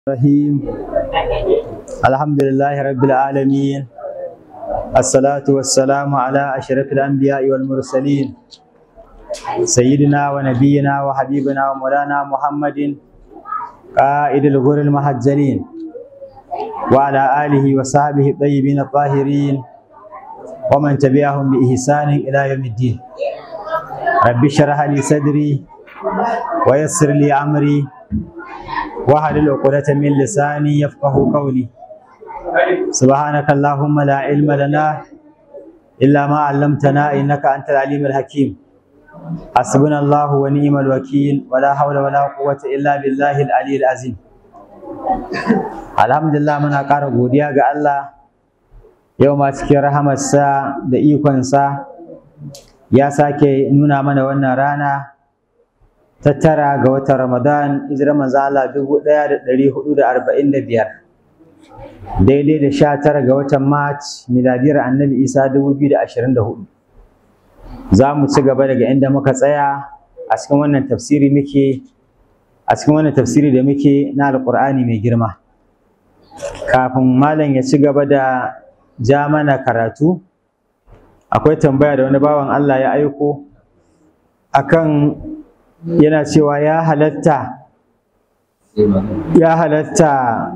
الرحيم الحمد لله رب العالمين الصلاة والسلام على أشرف الأنبياء والمرسلين سيدنا ونبينا وحبيبنا ومولانا محمد قائد الغر المحجلين وعلى آله وصحبه الطيبين الطاهرين ومن تبعهم بإحسان إلى يوم الدين رب اشرح لي صدري ويسر لي أمري واحلل عقدة من لساني يفقه قولي سبحانك اللهم لا علم لنا إلا ما علمتنا إنك أنت العليم الحكيم حسبنا الله ونعم الوكيل ولا حول ولا قوة إلا بالله العلي العظيم alhamdulillah muna ƙara godiya ga Allah yau ma cikin rahamarsa da ikonsa ya sake nuna mana wannan rana ta tara ga watan Ramadan hijirar manzo Allah dubu ɗaya da ɗari hudu da arba'in da biyar daidai da sha tara ga watan March miladiyar annabi Isa dubu biyu da ashirin da hudu za mu ci gaba daga inda muka tsaya a cikin wannan tafsiri muke a cikin wannan tafsiri da muke na alƙur'ani mai girma kafin malam ya ci gaba da ja mana karatu akwai tambaya da wani bawan Allah ya aiko akan yana cewa ya halatta ya halatta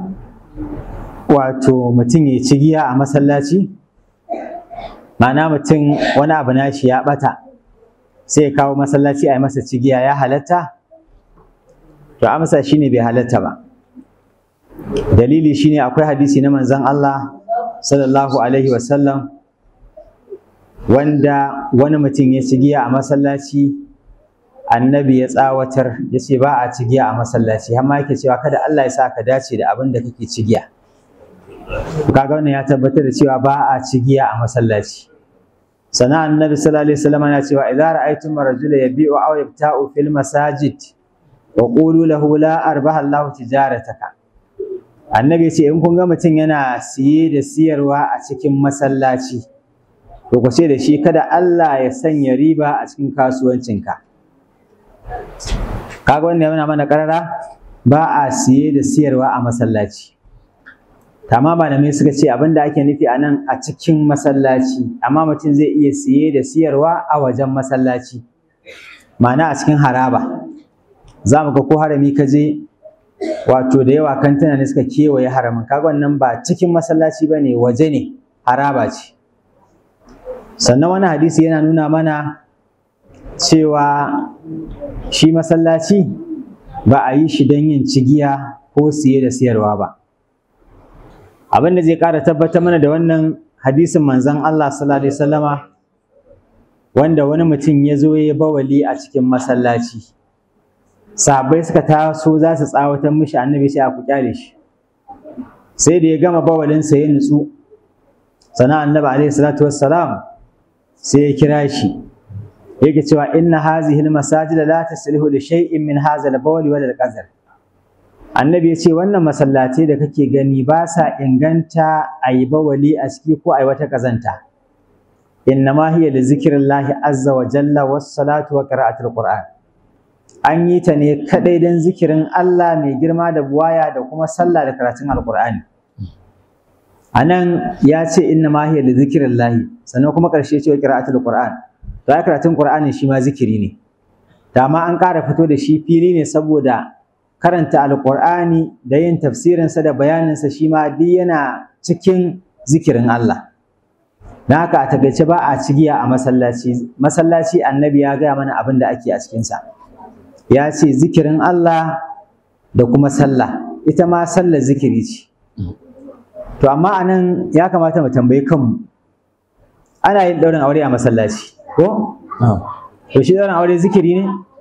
wato mutum ya ci giya a masallaci ma'ana mutum wani abu nashi ya bata sai ya kawo masallaci a yi masa cigiya ya halatta to amsa shine bai halatta ba dalili shine akwai hadisi na manzon Allah sallallahu alaihi wasallam wanda wani mutum ya ci giya a masallaci annabi ya tsawatar ya ce ba a cigiya a masallaci har ma yake cewa kada Allah ya sa ka dace da abin da kake cigiya kaga wannan ya tabbatar da cewa ba a cigiya a masallaci sana annabi sallallahu alaihi wasallam yana cewa idza ra'aytum rajula yabi'u aw yabta'u fil masajid wa qulu lahu la arbaha Allahu tijarataka annabi ya ce in kun ga mutum yana siye da siyarwa a cikin masallaci to ku ce da shi kada Allah ya sanya riba a cikin kasuwancinka kaga wannan yana mana karara ba a siye da siyarwa a masallaci Tama malamai suka ce abin da ake nufi a nan a cikin masallaci amma mutum zai iya siye da siyarwa a wajen masallaci ma'ana a cikin haraba za mu ga ko harami ka je wato da yawa kantuna ne suka kewaye haramin kaga wannan ba cikin masallaci ba ne waje ne haraba ce sannan wani hadisi yana nuna mana cewa shi masallaci ba a yi shi don yin cigiya ko siye da siyarwa ba abin da zai ƙara tabbatar mana da wannan hadisin manzon Allah sallallahu alaihi wasallama wanda wani mutum ya zo ya bawali a cikin masallaci sahabbai suka taso za su tsawatar mishi annabi sai a ku kyale shi sai da ya gama bawalinsa ya nutsu sannan annabi alaihi salatu wassalam sai ya kira shi yake cewa inna hazihi almasajid la taslihu li shay'in min hadha al-bawl wal qazar annabi ya ce wannan masallatai da kake gani ba sa inganta a yi bawali a ciki ko a yi wata kazanta innama hiya li zikrillahi azza wa jalla was salatu wa qira'atul qur'an an yi ta ne kadai dan zikirin Allah mai girma da buwaya da kuma sallah da karatun alqur'ani anan ya ce innama hiya li zikrillahi sannan kuma karshe ce wa qira'atul qur'an to ai karatun qur'ani shi ma zikiri ne dama an ƙara fito da shi fili ne saboda karanta alƙur'ani da yin tafsirinsa da bayaninsa shi ma duk yana cikin zikirin Allah don haka a takaice ba a cigiya a masallaci masallaci annabi ya gaya mana abin da ake a cikinsa ya ce zikirin Allah da kuma sallah ita ma sallar zikiri ce to amma anan ya kamata mu tambayi kanmu ana yin ɗaurin aure a masallaci ko to shi ɗaurin aure zikiri ne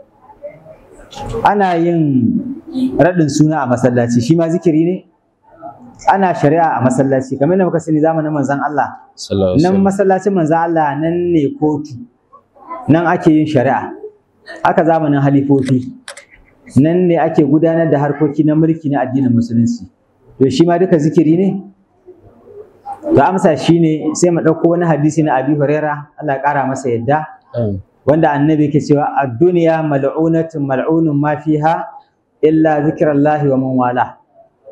ana yin raɗin suna a masallaci shi ma zikiri ne ana shari'a a masallaci kamar da muka sani zamanin manzon Allah nan masallacin manzon Allah nan ne kotu nan ake yin shari'a haka zamanin halifofi nan ne ake gudanar da harkoki na mulki na addinin musulunci to shi ma duka zikiri ne to amsa shine sai mu ɗauko wani hadisi na Abi Huraira Allah ya ƙara masa yadda wanda annabi ke cewa ad-dunya mal'unatun mal'unun ma fiha illa zikrallahi wa man wala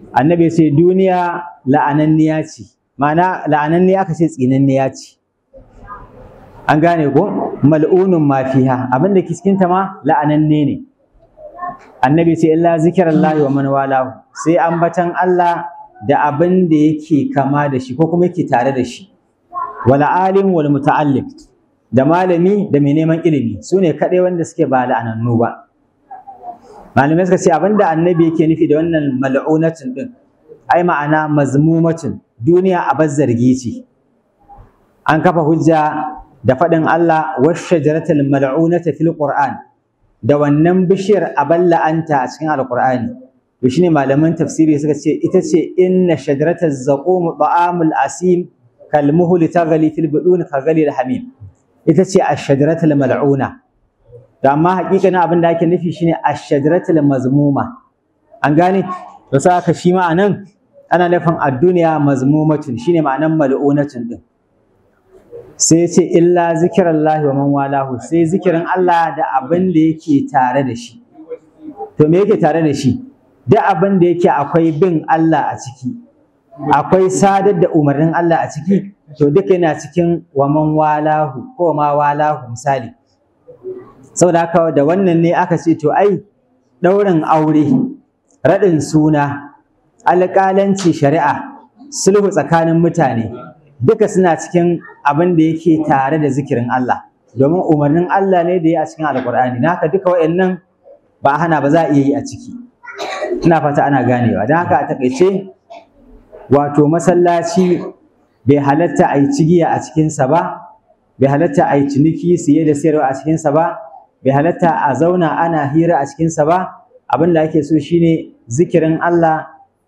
annabi ya ce duniya la'ananniya ce ma'ana la'ananniya aka ce tsinanniya ce an gane ko mal'unun ma fiha abin da ke cikin ta ma la'ananne ne annabi ce illa zikirallahi wa man walahu sai ambatan Allah da abin da yake kama da shi ko kuma yake tare da shi wal alim wal muta'allim da malami da mai neman ilimi su ne kaɗai wanda suke ba la'anannu ba malamai suka ce abin da annabi yake nufi da wannan mal'unatin din ai ma'ana mazmumatin duniya a zargi ce an kafa hujja da faɗin Allah washajaratul mal'unata fil qur'an da wannan bishiyar abin la'anta a cikin alqur'ani to shine malaman tafsiri suka ce ita ce inna shajarataz zaqum ta'amul asim kal muhli taghli fil budun kaghli al hamim ita ce ash-shajaratul mal'una da amma hakikanin abin da ake nufi shine ash-shajaratul mazmuma an gane to saka shi ma anan ana nufin ad-dunya mazmumatun shine ma'anan mal'unatun din sai ce illa zikirallahi wa man walahu sai zikirin Allah da abin da yake tare da shi to me yake tare da shi duk abin da yake akwai bin Allah a ciki akwai sadar da umarnin Allah a ciki to duka yana cikin wa man walahu ko ma walahu misali saboda haka da wannan ne aka ce to ai ɗaurin aure raɗin suna alƙalanci shari'a sulhu tsakanin mutane duka suna cikin abin da yake tare da zikirin Allah domin umarnin Allah ne da ya a cikin alƙur'ani na haka duka waɗannan ba hana ba za a iya yi a ciki ina fata ana ganewa don haka a taƙaice wato masallaci bai halatta a yi cigiya a cikinsa ba bai halatta a yi ciniki siye da sayarwa a cikinsa ba bai halatta a zauna ana hira a cikinsa ba abin da ake so shine zikirin Allah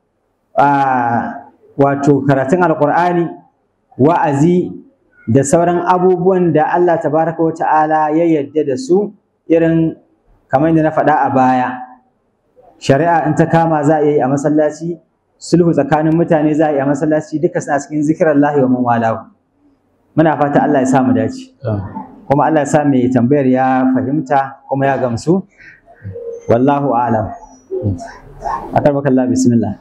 wato karatun alƙur'ani wa'azi da sauran abubuwan da Allah tabaraka wa ta'ala ya yadda da su irin kamar yadda na faɗa a baya shari'a in ta kama za a yi a masallaci sulhu tsakanin mutane za a yi a masallaci duka suna cikin zikirar lahi wa man walahu muna fata Allah ya sa mu dace kuma Allah ya sa mai tambayar ya fahimta kuma ya gamsu wallahu a'lam akarbakallah bismillah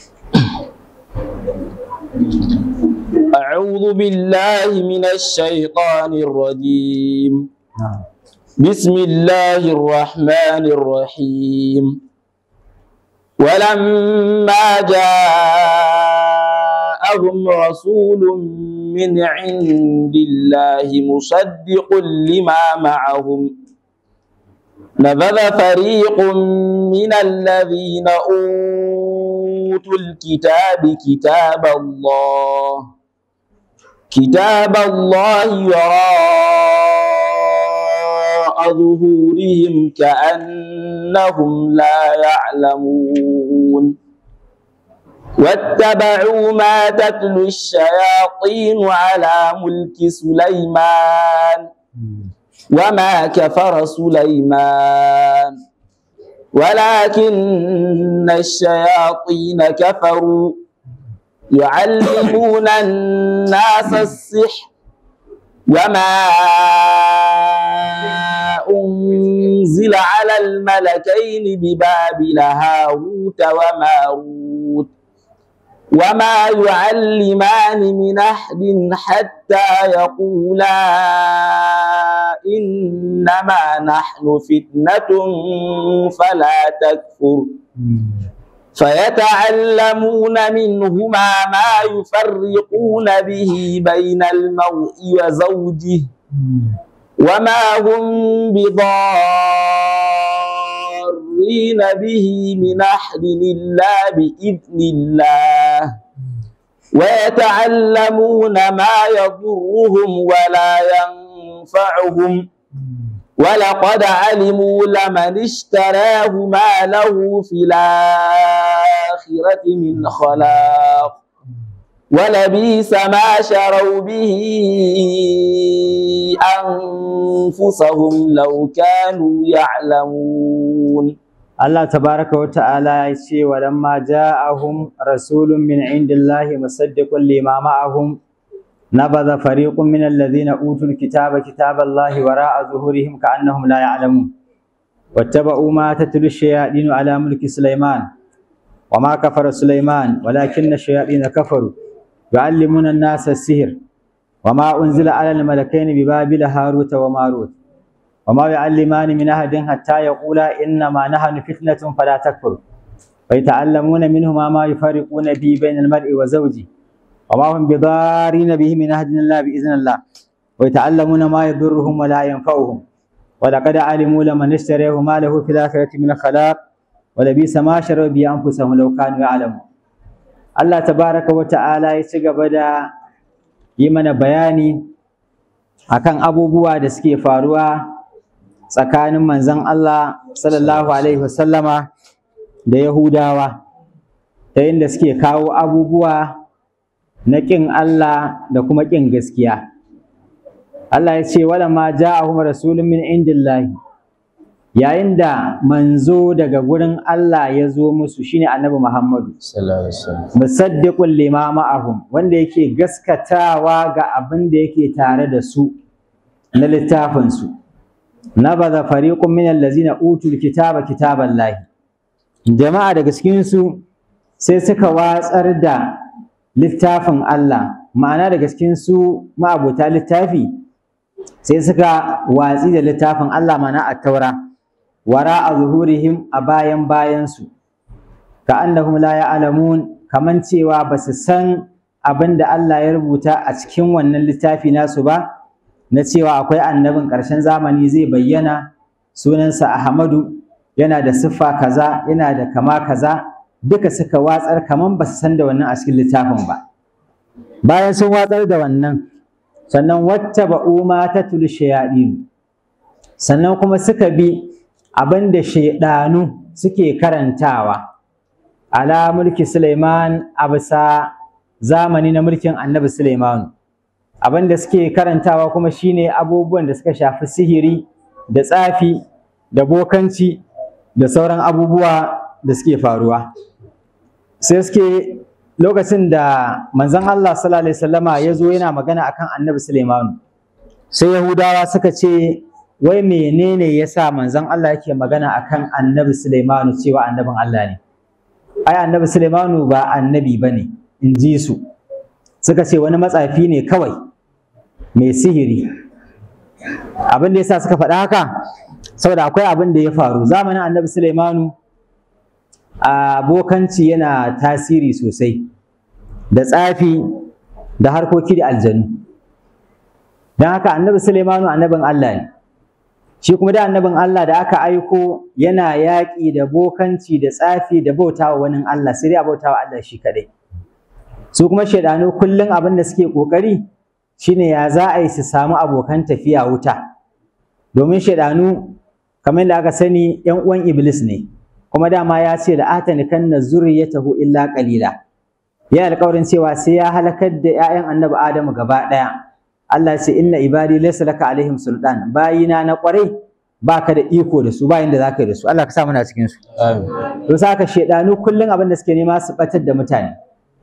أعوذ بالله من الشيطان الرجيم بسم الله الرحمن الرحيم ولما جاءهم رسول من عند الله مصدق لما معهم نبذ فريق من الذين أوتوا الكتاب كتاب الله كتاب الله وراء ظهورهم كأنهم لا يعلمون واتبعوا ما تتلو الشياطين على ملك سليمان وما كفر سليمان ولكن الشياطين كفروا يعلمون الناس السحر وما أنزل على الملكين ببابل هاروت وماروت وما يعلمان من أحد حتى يقولا إنما نحن فتنة فلا تكفر فيتعلمون منهما ما يفرقون به بين المرء وزوجه وما هم بضارين به من أحد إلا بإذن الله ويتعلمون ما يضرهم ولا ينفعهم ولقد علموا لمن اشتراه ما له في الآخرة من خلاق ولبيس ما شروا به أنفسهم لو كانوا يعلمون Allah tabaraka wa ta'ala ya ce wa lamma ja'ahum rasulun min indillahi musaddiqun lima ma'ahum nabadha fariqun min alladhina utul kitaba kitaballahi wara'a zuhurihim ka'annahum la ya'lamun wattaba'u ma tatlu ash-shayatin ala mulki sulaiman وما كفر سليمان ولكن الشياطين كفروا يعلمون الناس السحر وما أنزل على الملكين ببابل هاروت وماروت وما يعلمان من أحد حتى يقولا إنما نحن فتنة فلا تكفر فيتعلمون منهما ما يفرقون به بين المرء وزوجه وما هم بضارين به من أحد الله بإذن الله ويتعلمون ما يضرهم ولا ينفعهم ولقد علموا لمن اشتريه ما له في الآخرة من الخلاق ولبئس ما شروا به أنفسهم لو كانوا يعلمون الله تبارك وتعالى يتشغب da yi mana bayani akan abubuwa da suke faruwa tsakanin manzon Allah sallallahu alaihi wasallama da Yahudawa ta yadda suke kawo abubuwa na ƙin Allah da kuma ƙin gaskiya Allah ya ce wala ma ja'ahum rasulun min indillahi yayin da manzo daga gurin Allah ya zo musu shine annabi Muhammadu musaddiqul lima ma'ahum wanda yake gaskatawa ga abin da yake tare da su na littafin su nabadha fariqun min allazina utul kitaba kitaballahi jama'a daga cikin su sai suka watsar da littafin Allah ma'ana daga cikin su ma'abota littafi sai suka watsi da littafin Allah mana a taura wara a zuhurihim a bayan bayansu ka annahum la ya'lamun kaman cewa ba su san abin da Allah ya rubuta a cikin wannan littafi nasu ba na cewa akwai annabin ƙarshen zamani zai bayyana sunansa Ahmadu yana da siffa kaza yana da kama kaza duka suka watsar kaman ba su san da wannan a cikin littafin ba bayan sun watsar da wannan sannan wacce ba'u ma ta tuli shayaɗinu sannan kuma suka bi abin da shaiɗanu suke karantawa ala mulki Suleiman a bisa zamani na mulkin annabi Suleimanu abin da suke karantawa kuma shine abubuwan da suka shafi sihiri da tsafi da bokanci da sauran abubuwa da suke faruwa sai suke lokacin da manzon Allah sallallahu alaihi wasallama ya zo yana magana akan annabi Sulaimanu sai Yahudawa suka ce wai menene yasa manzon Allah yake magana akan annabi Sulaimanu cewa annabin Allah ne ai annabi Sulaimanu ba annabi bane in ji su suka ce wani matsafi ne kawai mai sihiri abin da yasa suka faɗa haka saboda akwai abin da ya faru zamanin annabi Sulaimanu abokanci yana tasiri sosai da tsafi da harkoki da aljanu don haka annabi Suleimanu annabin Allah ne shi kuma da annabin Allah da aka aiko yana yaƙi da bokanci da tsafi da bautawa wani Allah sai dai a bautawa Allah shi kadai su kuma shaidanu kullum abin da suke ƙoƙari shine ya za a yi su samu abokan tafiya wuta domin shaidanu kamar da aka sani ‘yan uwan Iblis ne kuma dama ya ce da atani kanna zurriyatahu illa qalila ya alƙawarin cewa sai ya halakar da ƴaƴan annabi Adamu gaba ɗaya Allah ce inna ibadi laysa laka alaihim sultan bayina na ƙwarai baka da iko da su bayin da zaka yi da su Allah ka sa muna cikin su amin to saka shedanu kullun abin da suke nema su batar da mutane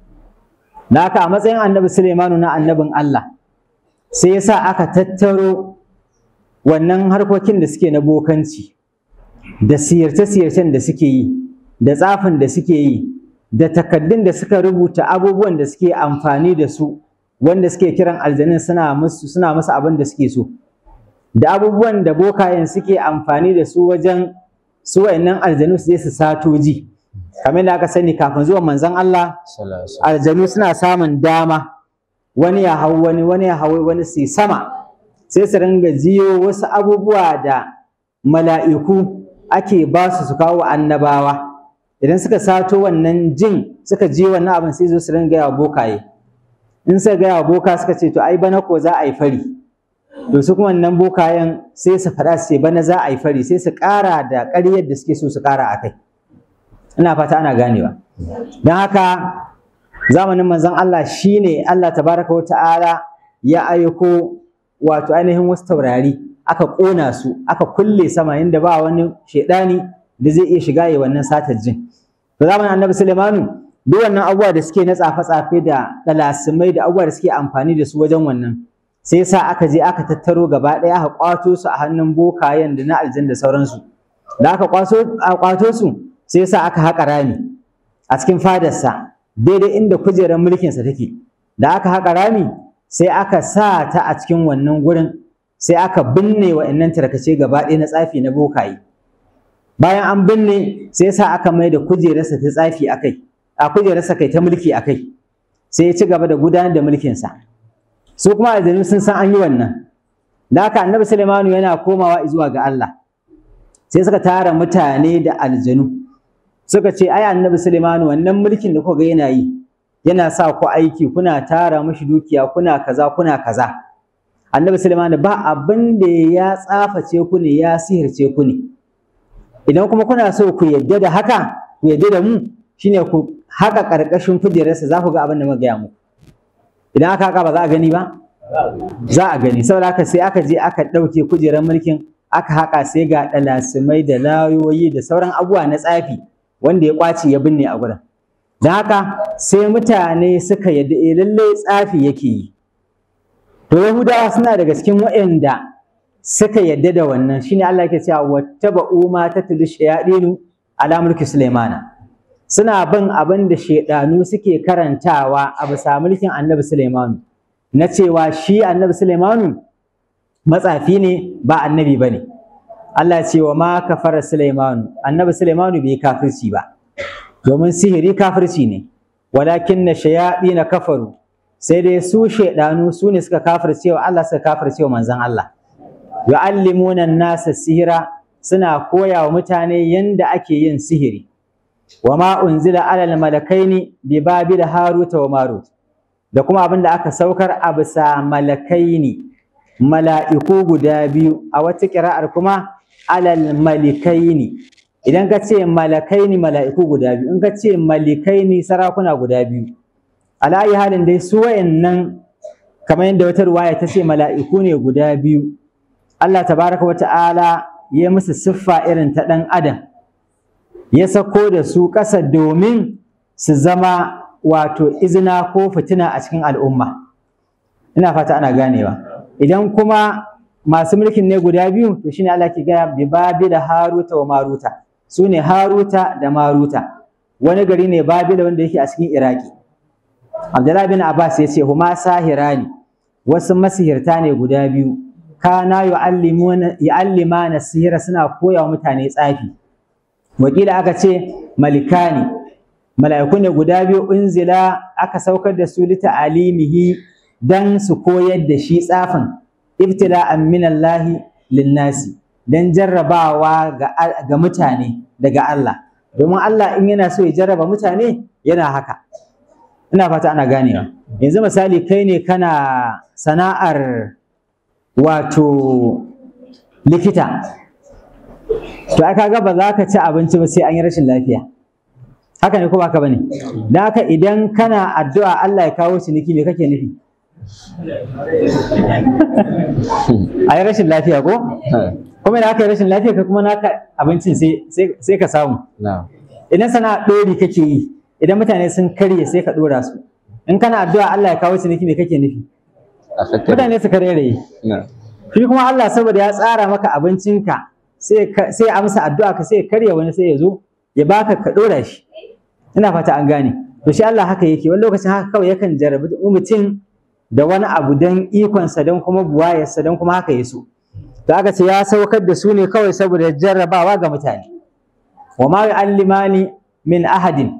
da haka a matsayin annabi Sulaimanu na annabin Allah sai yasa aka tattaro wannan harkokin da suke na bokanci da siyarce-siyarcen da suke yi da tsafin da suke yi da takaddun da suka rubuta abubuwan da suke amfani da su wanda suke kiran aljanin suna musu suna musu abin da suke so da abubuwan da bokayen suke amfani da su wajen su wayannan aljanu su je su sato ji kamar da aka sani kafin zuwan manzon Allah aljanu suna samun dama wani ya hau wani wani ya hau wani su sama sai su ringa jiyo wasu abubuwa da mala'iku ake ba su su kawo annabawa idan suka sato wannan jin suka je wannan abin sai zo su ringa yawa bokaye in suka gaya wa boka suka ce to ai bana ko za a yi fari to su kuma wannan bokayen sai su faɗa su ce bana za a yi fari sai su ƙara da ƙaryar da suke so su ƙara a kai ina fata ana ganewa don haka zamanin manzon Allah shine Allah tabaraka wa ta'ala ya aiko wato ainihin wasu taurari aka ƙona su aka kulle sama inda ba wani shaidani da zai iya shiga ya wannan satar jin to zamanin annabi Sulaimanu duk wannan abubuwa da suke na tsafe-tsafe da dalasimai da abubuwa da suke amfani da su wajen wannan sai sa aka je aka tattaro gaba ɗaya aka kwato su a hannun bokayen da na aljan da sauransu da aka kwato a kwato su sai sa aka haƙa rami a cikin fadarsa daidai inda kujerar mulkinsa take da aka haƙa rami sai aka sa ta a cikin wannan gurin sai aka binne wa'annan tarkace gaba ɗaya na tsafi na bokaye bayan an binne sai sa aka mai da kujerarsa ta tsafi a kai a kujerarsa kai ta mulki a kai sai ya ci gaba da gudanar da mulkinsa su kuma aljanu sun san an yi wannan da haka annabi Sulaimanu yana komawa zuwa ga Allah sai suka tara mutane da aljanu suka ce ai annabi Sulaimanu wannan mulkin da kuka ga yana yi yana sa ku aiki kuna tara mashi dukiya kuna kaza kuna kaza annabi Sulaimanu ba abin da ya tsaface ku ne ya sihirce ku ne idan kuma kuna so ku yadda da haka ku yadda da mu shine ku haka karkashin kujerarsa za ku ga abin da muka gaya muku idan aka haka ba za a gani ba za a gani saboda haka sai aka je aka ɗauke kujerar mulkin aka haka sai ga ɗalasimai da layoyi da sauran abubuwa na tsafi wanda ya ƙwace ya binne a gurin don haka sai mutane suka yadda eh lallai tsafi yake yi to yahudawa suna daga cikin waɗanda suka yadda da wannan shine Allah yake cewa wattaba'u ma tatlu shayadinu ala mulki sulaimana suna bin abin da shaidanu suke karantawa a bisa mulkin annabi sulaimanu na cewa shi annabi sulaimanu matsafi ne ba annabi bane Allah ya ce wa ma kafara sulaimanu annabi sulaimanu bai kafirci ba domin sihiri kafirci ne walakin na shayaɗi kafaru sai dai su shaidanu su ne suka kafirce wa Allah suka kafirce wa manzon Allah yu'allimuna nasa sihira suna koya wa mutane yanda ake yin sihiri wa ma unzila alal malakaini bi babil haruta wa marut da kuma abin da aka saukar a bisa malakaini mala'iku guda biyu a wata ƙira'ar kuma alal malikaini idan ka ce malakaini mala'iku guda biyu in ka ce malikaini sarakuna guda biyu alayi halin dai su wayannan kamar yadda wata ruwaya ta ce mala'iku ne guda biyu Allah tabaraka wa ta'ala ya musu siffa irin ta ɗan adam ya sako da su ƙasa domin su zama wato izina ko fitina a cikin al'umma ina fata ana ganewa idan kuma masu mulkin ne guda biyu to shine Allah ke gaya bi babila haruta wa maruta su ne haruta da maruta wani gari ne babila wanda yake a cikin iraki abdullahi bin abbas ya ce huma sahirani wasu masihirta ne guda biyu kana yu'allimana sihira suna koya wa mutane tsafi wakila aka ce malikani mala'iku ne guda biyu unzila aka saukar da su lita alimihi dan su koyar da shi tsafin ibtila'an minallahi linnasi dan jarrabawa ga, ga mutane daga Allah domin Allah in yana so ya jarraba mutane yana haka ina fata ana ganewa yanzu misali kai ne kana sana'ar wato likita to aka ga ba za ka ci abinci ba sai an yi rashin lafiya haka ne ko ba ka bane dan haka idan kana addu'a Allah ya kawo ciniki me kake nufi a yi rashin lafiya ko kuma da aka yi rashin lafiya ka kuma naka abincin sai ka samu idan sana'a ɗori kake yi idan mutane sun karye sai ka ɗora su in kana addu'a Allah ya kawo ciniki me kake nufi mutane su karere shi kuma Allah saboda ya tsara maka abincinka sai ya amsa addu'a ka sai ya karya wani sai ya zo ya baka ka ɗora shi ina fata an gane to shi Allah haka yake wani lokacin haka kawai yakan jarabi mutum da wani abu don ikonsa don kuma buwayarsa don kuma haka ya so to aka ce ya saukar da su ne kawai saboda jarrabawa ga mutane wa ma yu'allimani min ahadin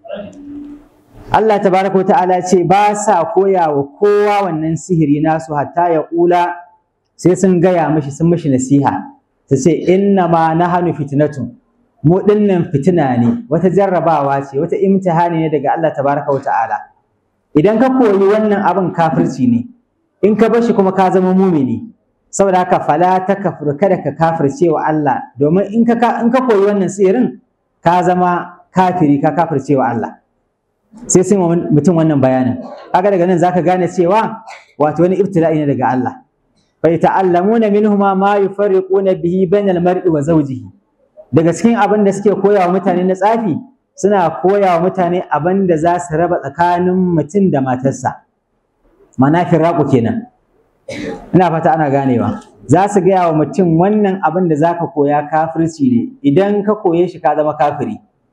Allah tabaraka ta'ala ce ba sa koya wa kowa wannan sihiri nasu hatta ya kula sai sun gaya mishi sun mishi nasiha ta ce inna ma nahanu fitnatun mu dinnan fitina ne wata jarrabawa ce wata imtihani ne daga Allah tabaraka ta'ala idan ka koyi wannan abin kafirci ne in ka bar shi kuma ka zama mumini saboda haka fala ta kafir kada ka kafirce wa Allah domin in ka in ka koyi wannan sihirin ka zama kafiri ka kafirce wa Allah sai sun mutum wannan bayanin kaga daga nan zaka gane cewa wato wani ibtila'i ne daga Allah fa ta'allamuna minhuma ma yufarriquna bihi bainal mar'i wa zawjihi daga cikin abin da suke koya wa mutane na tsafi suna koya wa mutane abin da za su raba tsakanin mutum da matarsa mana firaku kenan ina fata ana ganewa za su gaya wa mutum wannan abin da za ka koya kafirci ne idan ka koye shi ka zama kafiri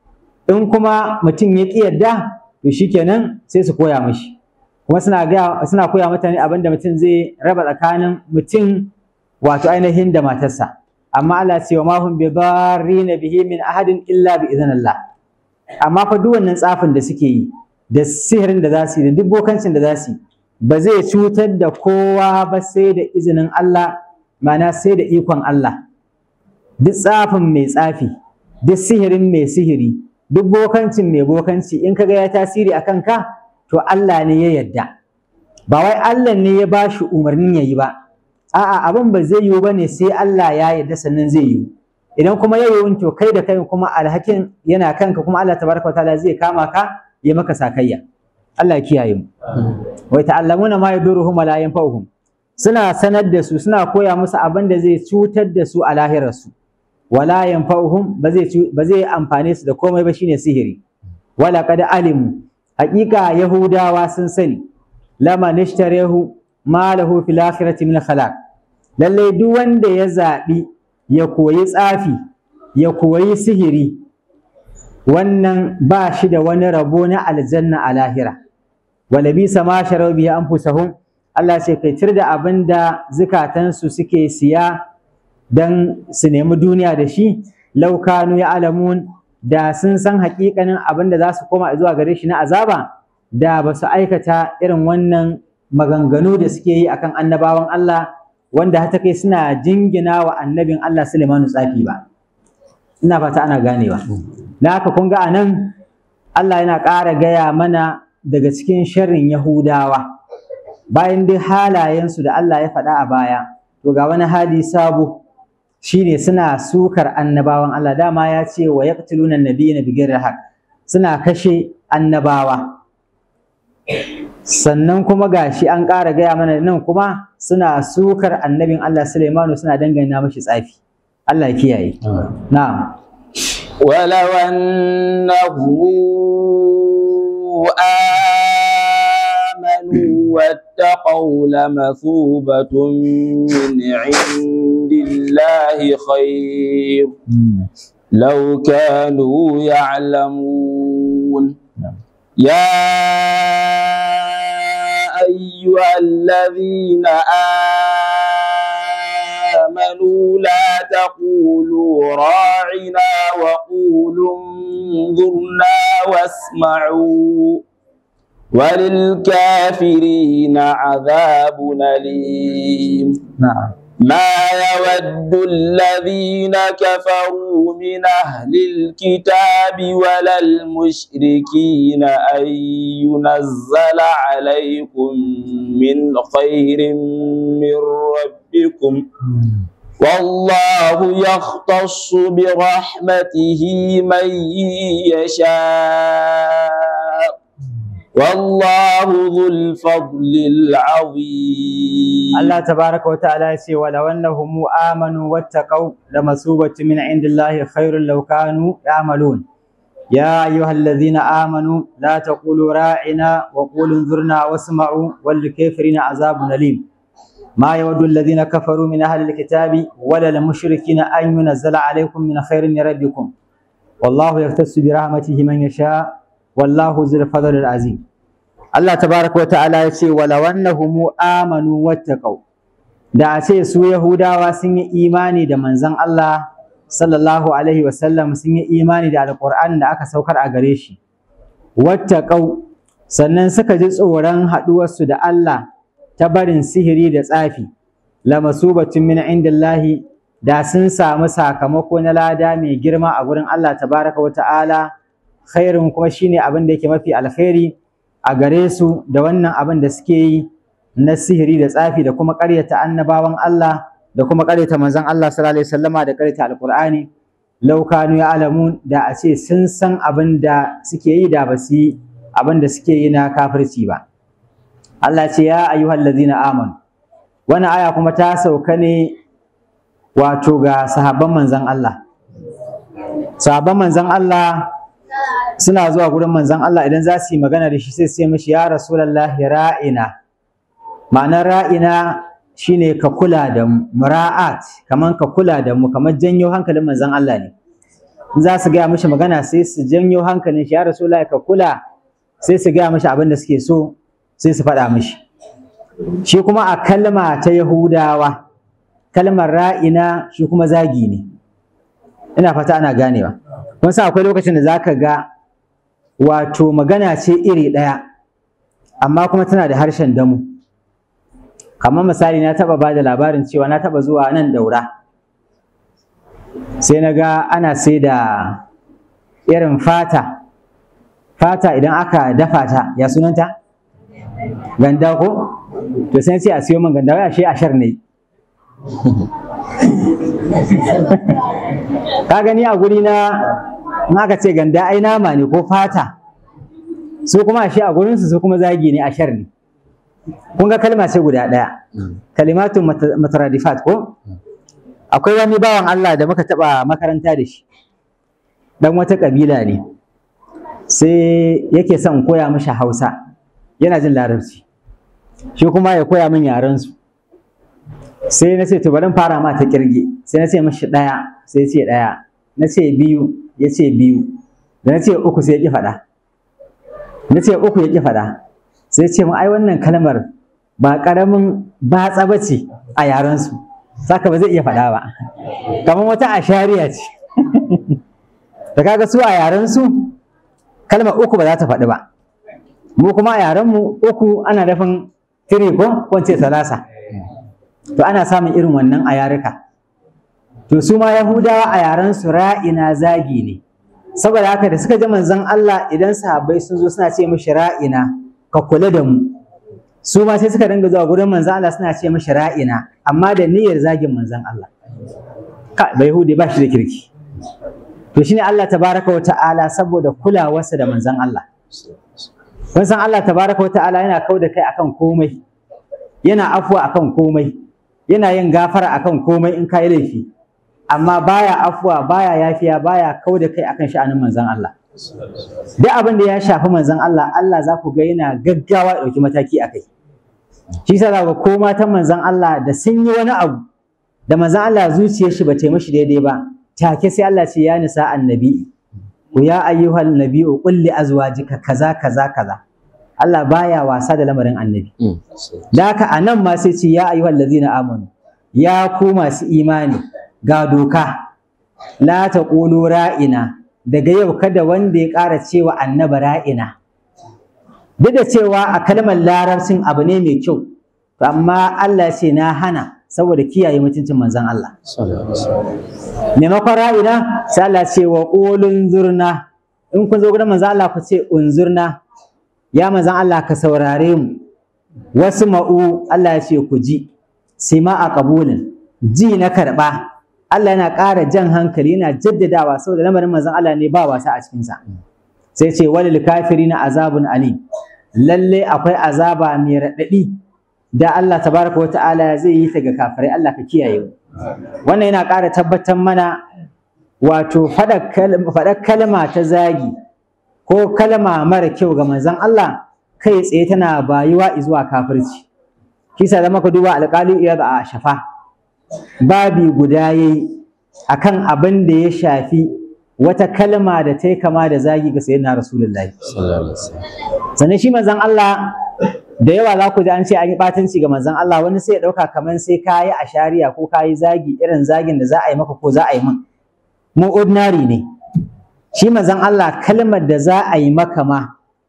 in kuma mutum ya ƙi yarda to shikenan sai su koya mishi kuma suna ga suna koya mutane abin da mutum zai raba tsakanin mutum wato ainihin da matarsa amma Allah ce wa ma hum bi darrina bihi min ahadin illa bi idhnillah amma fa duk wannan tsafin da suke yi da sihirin da za su yi da duk bokancin da za su yi ba zai cutar da kowa ba sai da izinin Allah ma'ana sai da ikon Allah duk tsafin mai tsafi duk sihirin mai sihiri duk bokancin mai bokanci in kaga ya tasiri a kanka to Allah ne ya yarda ba wai Allah ne ya ba shi umarnin ya yi ba a'a abin ba zai yiwu ba ne sai Allah ya yarda sannan zai yiwu idan kuma ya yiwu to kai da kai kuma alhakin yana kanka kuma Allah tabaraka wataala zai kama ka ya maka sakayya Allah ya kiyaye mu wa ta'allamuna ma yaduruhum wa la yanfa'uhum suna sanar da su suna koya musu abin da zai cutar da su a lahirarsu wala yanfa'uhum ba zai ba zai amfane su da komai ba shine sihiri wala qad alimu haqiqa yahudawa sun sani lama nishtarehu ma lahu fil akhirati min khalaq lalle duk wanda ya zabi ya koyi tsafi ya koyi sihiri wannan ba shi da wani rabo na aljanna a lahira wala bisa ma sharau bihi anfusahum Allah ce kai tir da abin da zukatansu suke siya dan su nemi duniya da shi laukanu ya alamun da sun san hakikanin abin da za su koma zuwa gare shi na azaba da ba su aikata irin wannan maganganu da suke yi akan annabawan Allah wanda hata kai suna jingina wa annabin Allah Sulaimanu tsafi ba ina fata ana ganewa na haka kun ga anan Allah yana ƙara gaya mana daga cikin sharrin Yahudawa bayan dai halayensu da Allah ya faɗa a baya to ga wani hali sabo shine suna sukar annabawan Allah dama ya ce wa yaqtuluna nabiyina bighairi haqq suna kashe annabawa sannan kuma gashi an ƙara gaya mana nan kuma suna sukar annabin Allah Sulaimanu suna dangana mashi tsafi Allah ya kiyaye na'am ولو أنهم آمنوا واتقوا لمثوبة من عند الله خير لو كانوا يعلمون يا أيها الذين آمنوا لا تقولوا راعنا وقولوا انظرنا واسمعوا وللكافرين عذاب أليم na'am ما يود الذين كفروا من أهل الكتاب ولا المشركين أن ينزل عليكم من خير من ربكم والله يختص برحمته من يشاء والله ذو الفضل العظيم Allah tabaraka wa ta'ala ya ce wala wannahum amanu wattaqau lamasubatu min indillahi khairul law kanu ya'malun ya ayyuhalladhina amanu la taqulu ra'ina wa qulu anzurna wasma'u wal kafirina azabun alim ما يود الذين كفروا من أهل الكتاب ولا المشركين أن ينزل عليكم من خير من ربكم والله يختص برحمته من يشاء والله ذو الفضل العظيم Allah tabaraka wa ta'ala ya ce wala wannahum amanu wattaqau da a ce su Yahudawa sun yi imani da manzon Allah sallallahu alaihi wasallam sun yi imani da alqur'an da aka saukar a gare shi wattaqau sannan suka ji tsoron haɗuwarsu da Allah ta barin sihiri da tsafi lamasubatun min indillahi da sun samu sakamako na lada mai girma a gurin Allah tabaraka wa ta'ala khairun kuma shine abin da yake mafi alkhairi a gare su da wannan abin da suke yi na sihiri da tsafi da kuma ƙaryata annabawan Allah da kuma ƙaryata manzon Allah sallallahu alaihi wasallama da ƙaryata alqur'ani law kanu ya'lamun da a ce sun san abin da suke yi da ba su yi abin da suke yi na kafirci ba Allah ce ya ayyuhal ladzina amanu wannan aya kuma ta sauka ne wato ga sahabban manzon Allah sahabban manzon Allah suna zuwa gurin manzon Allah idan za su yi magana da shi sai su ce mishi ya rasulullahi ra'ina ma'anar ra'ina shine ka kula da mu mura'at kaman ka kula da mu kamar janyo hankalin manzon Allah ne in za su gaya mishi magana sai su janyo hankalin shi ya rasulullahi ka kula sai su gaya mishi abin da suke so sai su faɗa mishi shi kuma a kalma ta yahudawa kalmar ra'ina shi kuma zagi ne ina fata ana ganewa kun sa akwai lokacin da zaka ga wato magana ce iri ɗaya amma kuma tana da harshen damu kamar misali na taɓa ba da labarin cewa na taɓa zuwa nan daura sai na ga ana sai da irin fata fata idan aka dafa ta ya sunanta ganda ko to sai sai a siyo min ganda wai ashe ashar ne ka gani a guri na in aka ce ganda ai nama ne ko fata su kuma ashe a gurinsu su kuma zagi ne ashar ne kun ga kalma ce guda ɗaya kalimatun mataradifat ko akwai wani bawan Allah da muka taɓa makaranta da shi dan wata ƙabila ne sai yake son koya mishi hausa yana jin larabci shi kuma ya koya min yarensu sai na ce to bari in fara ma ta kirge sai na ce mishi ɗaya sai ya ce ɗaya na ce biyu ya ce biyu da na ce uku sai ya ƙi faɗa na ce uku ya ƙi faɗa sai ce mu ai wannan kalmar ba ƙaramin batsa ba ce a yarensu saka ba zai iya faɗa ba kamar wata ashariya ce da kaga su a yarensu kalmar uku ba za ta faɗi ba mu kuma a yarenmu uku ana nufin tiri ko ko ce salasa to ana samun irin wannan a yaruka to su ma yahudawa a yarensu ra'ina zagi ne saboda haka da suka ji manzon Allah idan sahabbai sun zo suna ce mishi ra'ina ka kula da mu su ma sai suka dinga zuwa gurin manzon Allah suna ce mishi ra'ina amma da niyyar zagin manzon Allah ka bai yahudi ba shi da kirki to shine Allah tabaraka wa ta'ala saboda kulawarsa da manzon Allah kun san Allah tabaraka wa ta'ala yana kau da kai akan komai yana afuwa akan komai yana yin gafara akan komai in ka yi laifi amma baya afuwa baya yafiya baya kau da kai akan sha'anin manzon Allah duk abin da ya shafi manzon Allah Allah za ku ga yana gaggawa ya ɗauki mataki a kai shi yasa za ku ko matan manzon Allah da sun yi wani abu da manzon Allah zuciyar shi ba ta yi mishi daidai ba take sai Allah ce ya nisa annabi ku ya ayyuhal nabiyyu qul li azwajika kaza kaza kaza Allah baya wasa da lamarin annabi da haka anan ma sai ce ya ayyuhal ladzina amanu ya ku masu imani ga doka la taqulu ra'ina daga yau kada wanda ya ƙara cewa annaba ra'ina duk da cewa a kalmar larabcin abu ne mai kyau to amma Allah ce na hana saboda kiyaye mutuncin manzon Allah maimakon ra'ina sai Allah ce wa qulun zurna in kun zo gurin manzon Allah ku ce unzurna ya manzon Allah ka saurare mu wasu ma'u Allah ya ce ku ji sima a qabulin ji na karɓa Allah yana ƙara jan hankali yana jaddadawa saboda lamarin manzon Allah ne ba wasa a cikinsa sai ce walil kafirina azabun ali lalle akwai azaba mai raɗaɗi da Allah tabaraka wa ta'ala zai yi ta ga kafirai Allah ka kiyaye mu wannan yana ƙara tabbatar mana wato faɗar kalma ta zagi ko kalma mara kyau ga manzon Allah kai tsaye tana bayuwa zuwa kafirci kisa da maka duba alƙali iyad a shafa babi guda yayi akan abin da ya shafi wata kalma da ta yi kama da zagi ga sayyidina rasulullahi sannan shi manzon Allah da yawa za ku ji an ce an yi ɓatanci ga manzon Allah wani sai ya ɗauka kamar sai ka yi ashariya ko ka yi zagi irin zagin da za a yi maka ko za a yi min mu ordinary ne shi manzon Allah kalmar da za a yi maka ma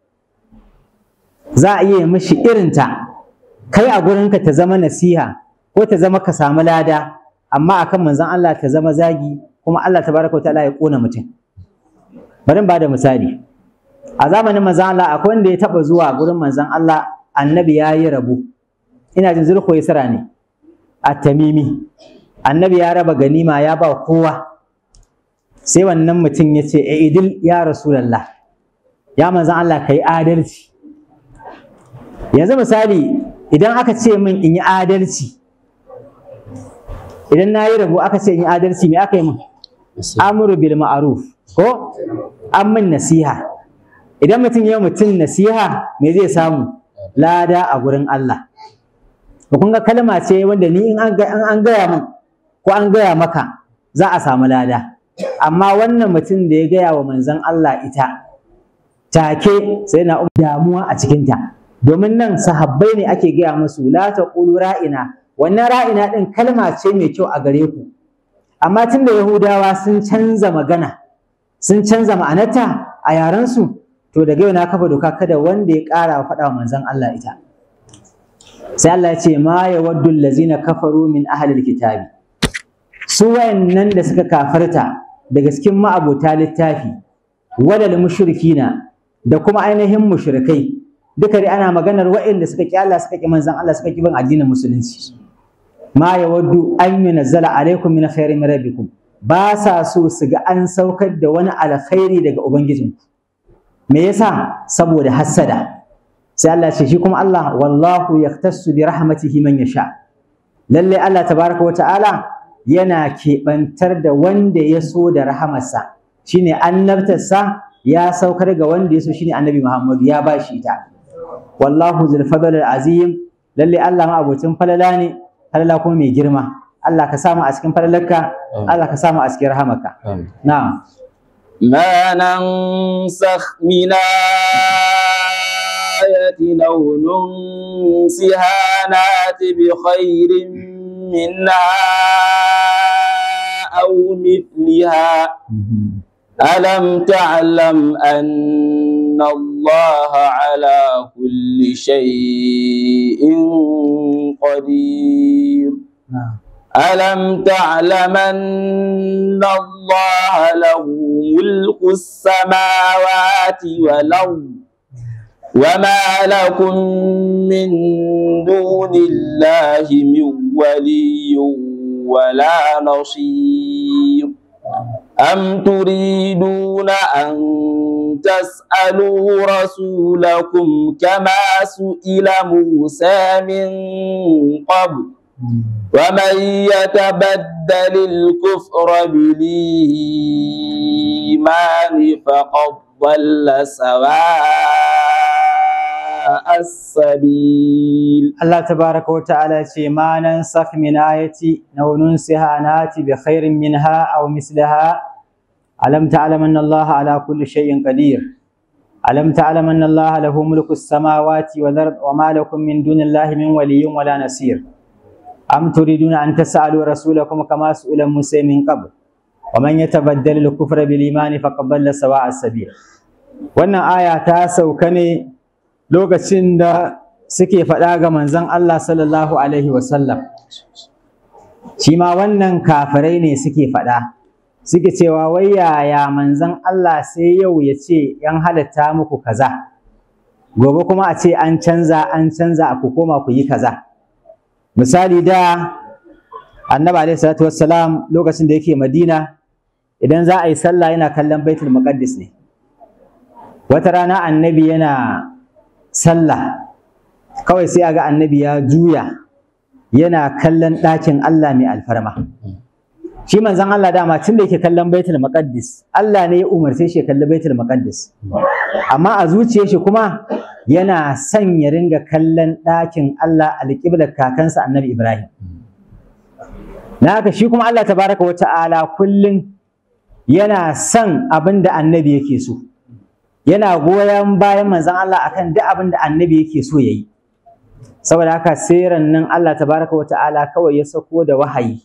za a iya mishi irinta kai a gurinka ta zama nasiha ko ta zama ka samu lada amma akan manzon Allah ta zama zagi kuma Allah tabaraka ta'ala ya kona mutum bari ba da misali a zamanin manzon Allah akwai wanda ya taba zuwa gurin manzon Allah annabi ya yi rabu ina jin zulko yasra ne at-tamimi annabi ya raba ganima ya ba kowa sai wannan mutum ya ce idil ya rasulullah ya manzon Allah kai adalci yanzu misali idan aka ce min in yi adalci idan na yi rabo aka ce in yi adalci me aka yi min amuru bil ma'ruf ko an min nasiha idan mutum ya mutum nasiha me zai samu lada a gurin Allah to kun ga kalma ce wanda ni in an gaya min ko an gaya maka za a samu lada amma wannan mutum da ya gaya wa manzon Allah ita take sai na damuwa a cikinta domin nan sahabbai ne ake gaya musu la taqulu ra'ina wannan ra'ina din kalma ce mai kyau a gare ku amma tunda yahudawa sun canza magana sun canza ma'anarta a yarensu to daga yau na kafa doka kada wanda ya ƙara faɗa wa manzon Allah ita sai Allah ya ce ma yawaddu allazina kafaru min ahlil kitabi su wayannan da suka kafarta daga cikin ma'abota littafi wadal mushrikina da kuma ainihin mushrikai duka dai ana maganar wayanda suka ki Allah suka ki manzon Allah suka ki bin addinin musulunci ma yawaddu an yunazzala alaikum min khairin min rabbikum ba sa so su ga an saukar da wani alkhairi daga ubangijinku me yasa saboda hassada sai Allah ce shi kuma Allah wallahu yaktassu bi rahmatihi man yasha lalle Allah tabaraka wa ta'ala yana keɓantar da wanda ya so da rahamarsa shine annabtarsa ya saukar ga wanda ya so shine annabi Muhammadu ya ba shi ita wallahu zul fadl azim lalle Allah ma abocin falala ne falala kuma mai girma Allah ka samu a cikin falalarka Allah ka samu a cikin rahamarka na'am ما ننسخ من آية أو ننسها نات بخير منها أو مثلها ألم تعلم أن الله على كل شيء قدير ألم تعلم أن الله له ملك السماوات والأرض وما لكم من دون الله من ولي ولا نصير أم تريدون أن تسألوا رسولكم كما سئل موسى من قبل ومن يتبدل الكفر بالإيمان فقد ضل سواء السبيل Allah tabaraka wa ta'ala ce ma nan sak min ayati aw nunsiha nati bi khairin minha aw mislaha alam ta'lam anna Allah ala kulli shay'in qadir alam ta'lam anna Allah lahu mulku as-samawati wal ard wa ma lakum min dunillahi min waliyyin wala nasir am turiduna an tas'alu rasulakum kama su'ila Musa min qabl wa man yatabaddal al-kufra bil iman faqad dalla sawa'a as-sabil wannan aya ta sauka ne lokacin da suke faɗa ga manzon Allah sallallahu alaihi wasallam shi ma wannan kafirai ne suke faɗa suke cewa wai yaya manzon Allah sai yau ya ce yan halatta muku kaza gobe kuma a ce an canza an canza ku koma ku yi kaza misali da annabi alaihi salatu wassalam lokacin da yake madina idan za a yi sallah yana kallon baitul muqaddis ne wata rana annabi yana sallah kawai sai a ga annabi ya juya yana kallon ɗakin Allah mai alfarma shi manzon Allah dama tun da yake kallon baitul muqaddis Allah ne ya umarce shi ya kalli baitul muqaddis amma a zuciyar shi kuma yana son ya ringa kallon ɗakin Allah alƙiblar kakansa annabi Ibrahim na haka shi kuma Allah tabaraka wa ta'ala kullum yana son abin da annabi yake so yana goyon bayan manzon Allah akan duk abin da annabi yake so yayi saboda haka sai nan Allah tabaraka wa ta'ala kawai ya sako da wahayi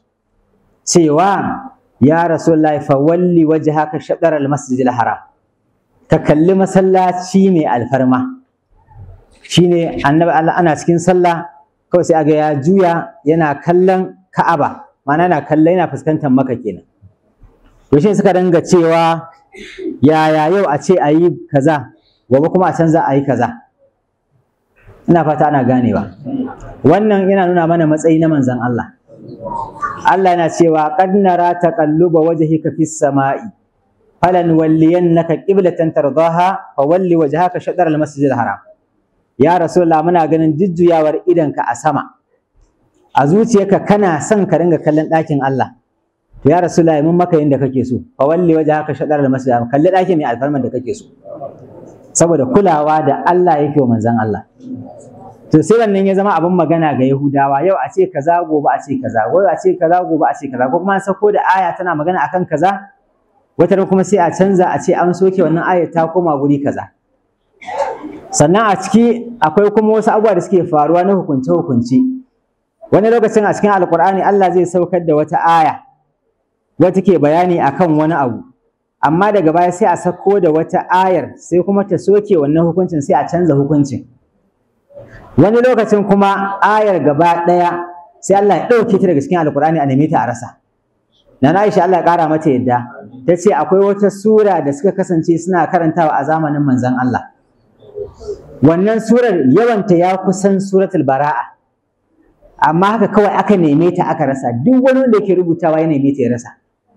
cewa ya rasulullahi fa walli wajhaka shatr al-masjidil haram ka kalli masallaci mai alfarma shine annabi Allah ana cikin sallah kawai sai aga ya juya yana kallon Ka'aba ma'ana yana kallon yana fuskantar Makka kenan to shi suka danga cewa yaya yau a ce a yi kaza gobe kuma a canza a yi kaza ina fata ana ganewa wannan yana nuna mana matsayi na manzon Allah Allah yana cewa qad nara taqalluba wajhika fis sama'i falan walliyannaka qiblatan tardaha fa walli wajhaka shatr al masjidil haram ya rasulullah muna ganin jujjuyawar idanka a sama a zuciyarka kana son ka ringa kallon ɗakin Allah ya rasulullah mun maka yanda kake so fa walli wajhaka shatr al masjidil haram kalli ɗakin mai alfarman da kake so saboda kulawa da Allah yake wa manzon Allah to sai wannan ya zama abin magana ga Yahudawa yau a ce kaza gobe a ce kaza gobe a ce kaza gobe a ce kaza ko kuma an sako da aya tana magana akan kaza wata ran kuma sai a canza a ce an soke wannan ayar ta koma guri kaza sannan a ciki akwai kuma wasu abubuwa da suke faruwa na hukunce hukunce wani lokacin a cikin alkur'ani Allah zai saukar da wata aya wata ke bayani akan wani abu amma daga baya sai a sako da wata ayar sai kuma ta soke wannan hukuncin sai a canza hukuncin wani lokacin kuma ayar gaba ɗaya sai Allah ya ɗauke ta daga cikin alkur'ani a neme ta a rasa na Aisha Allah ya ƙara mata yadda ta ce akwai wata sura da suka kasance suna karantawa a zamanin manzon Allah wannan surar yawanta ya kusan suratul bara'a amma haka kawai aka neme ta aka rasa duk wani wanda yake rubutawa ya neme ta ya rasa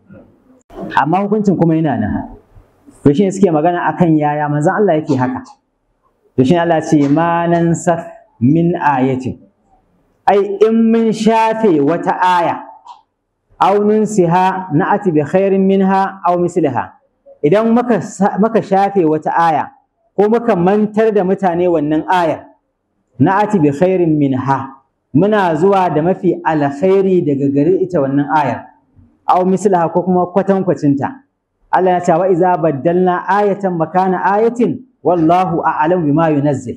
amma hukuncin kuma yana nan to shine suke magana akan yaya manzon Allah yake haka to shine Allah ce ma nan min ayatin ai in mun shafe wata aya aw nunsiha na'ati bi khairin minha aw misliha idan muka muka shafe wata aya ko muka mantar da mutane wannan ayar na'ati bi khairin minha muna zuwa da mafi alkhairi daga gare ita wannan ayar aw mislaha ko kuma kwatankwacinta Allah ya ce wa iza baddalna ayatan makana ayatin wallahu a'lam bima yunazzil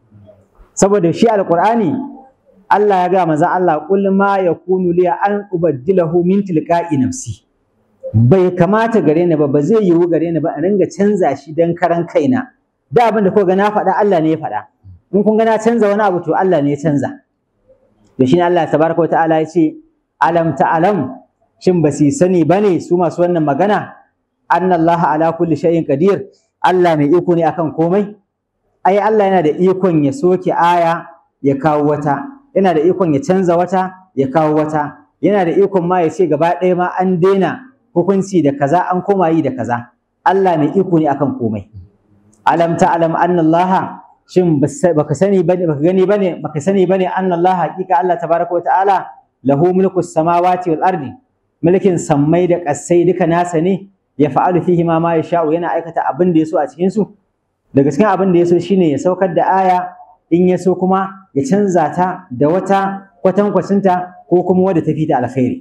saboda shi alqur'ani Allah ya ga maza Allah qul ma yakunu li an ubaddilahu min tilqa'i nafsi bai kamata gare ni ba ba zai yiwu gare ni ba in ringa canza shi dan karan kaina da abin da ko ga na faɗa Allah ne ya faɗa in kun ga na canza wani abu to Allah ne ya canza to shine Allah tabaraka wa ta'ala ya ce alam ta'lam shin ba su sani bane su masu wannan magana anna Allah ala kulli shay'in qadir Allah mai iko ne akan komai ai Allah yana da ikon ya soke aya ya kawo wata yana da ikon ya canza wata ya kawo wata yana da ikon ma ya ce gaba ɗaya ma an daina hukunci da kaza an koma yi da kaza Allah mai iko ne akan komai alam ta'lam anna Allah shin baka sani bane baka gani bane baka sani bane anna Allah haqiqa Allah tabaraka wa ta'ala lahu mulku samawati wal ardi mulkin sammai da ƙasai duka nasa ne ya fa'alu fihi ma ma yasha'u yana aikata abin da yaso a cikin su daga cikin abin da yaso shine ya saukar da aya in yaso kuma ya canza ta da wata kwatankwacinta ko kuma wadda ta fita alkhairi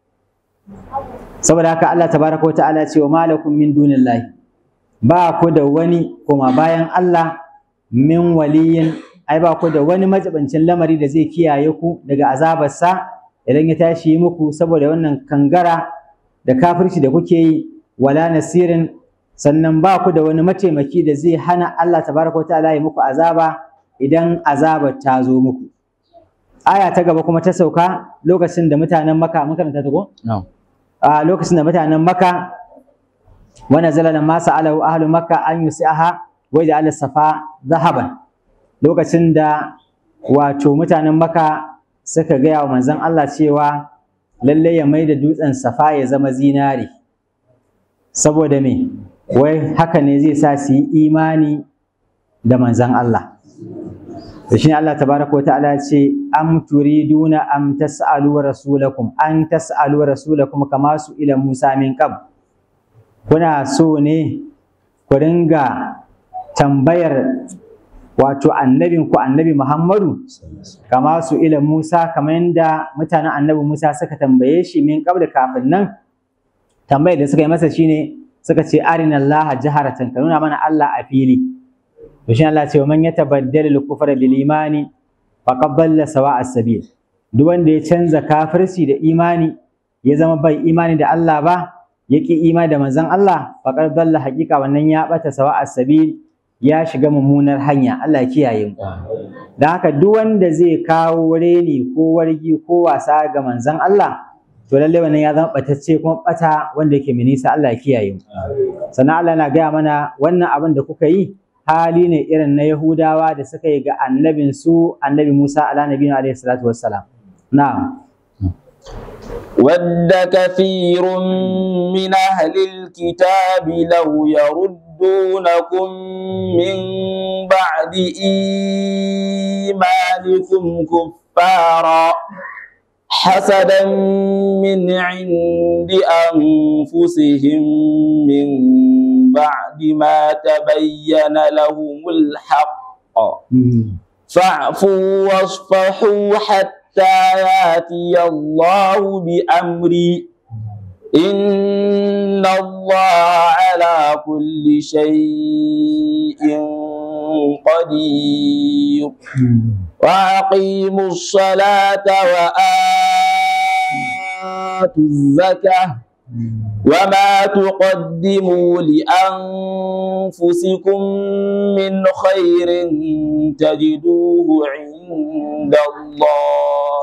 saboda haka Allah tabaraka wa ta'ala ce wa malakum min dunillahi ba ku da wani kuma bayan Allah min waliyin ai ba ku da wani majibancin lamari da zai kiyaye ku daga azabarsa idan ya tashi muku saboda wannan kangara da kafirci da kuke yi wala nasirin sannan ba ku da wani mataimaki da zai hana Allah tabaraka wa ta'ala ya muku azaba idan azabar ta zo muku aya ta gaba kuma ta sauka lokacin da mutanen maka mun karanta ta ko a lokacin da mutanen maka wa nazala lamma sa'alahu ahlu makka an yusiha wa ja'ala safa zahaban lokacin da wato mutanen maka suka gaya wa manzon Allah cewa lalle ya maida dutsen safa ya zama zinari saboda me wai haka ne zai sa su yi imani da manzon Allah da shi Allah tabaraka wa ta'ala ce am turiduna am tas'alu rasulakum an tas'alu rasulakum kama su ila Musa min qab kuna so ne ku ringa tambayar wato annabin ku annabi Muhammadu kama su ila Musa kamar yadda mutanen annabi Musa suka tambaye shi min qab da kafin nan tambayar da suka yi masa shine suka ce arina Allah jaharatan ka nuna mana Allah a fili to shi Allah ce wa man yatabaddal al-kufra bil imani faqad dalla sawa'a sabil duk wanda ya canza kafirci da imani ya zama bai imani da Allah ba yaki imani da manzon Allah faqad dalla haqiqa wannan ya bata sawa'a sabil ya shiga mummunar hanya Allah ya kiyaye mu dan haka duk wanda zai kawo reni ko wargi ko wasa ga manzon Allah to lalle wannan ya zama batacce kuma bata wanda yake mai nisa Allah ya kiyaye mu sannan Allah na gaya mana wannan abin da kuka yi hali ne irin na Yahudawa da suka yi ga annabin su annabi Musa ala nabiyina alaihi salatu wassalam na'am ود كثير من أهل الكتاب لو يردونكم من بعد إيمانكم كفارا حسدا من عند أنفسهم من بعد ما تبين لهم الحق فاعفوا واصفحوا حتى ياتي الله بأمري إن الله على كل شيء قدير وأقيموا الصلاة وآتوا الزكاة وما تقدموا لأنفسكم من خير تجدوه عند الله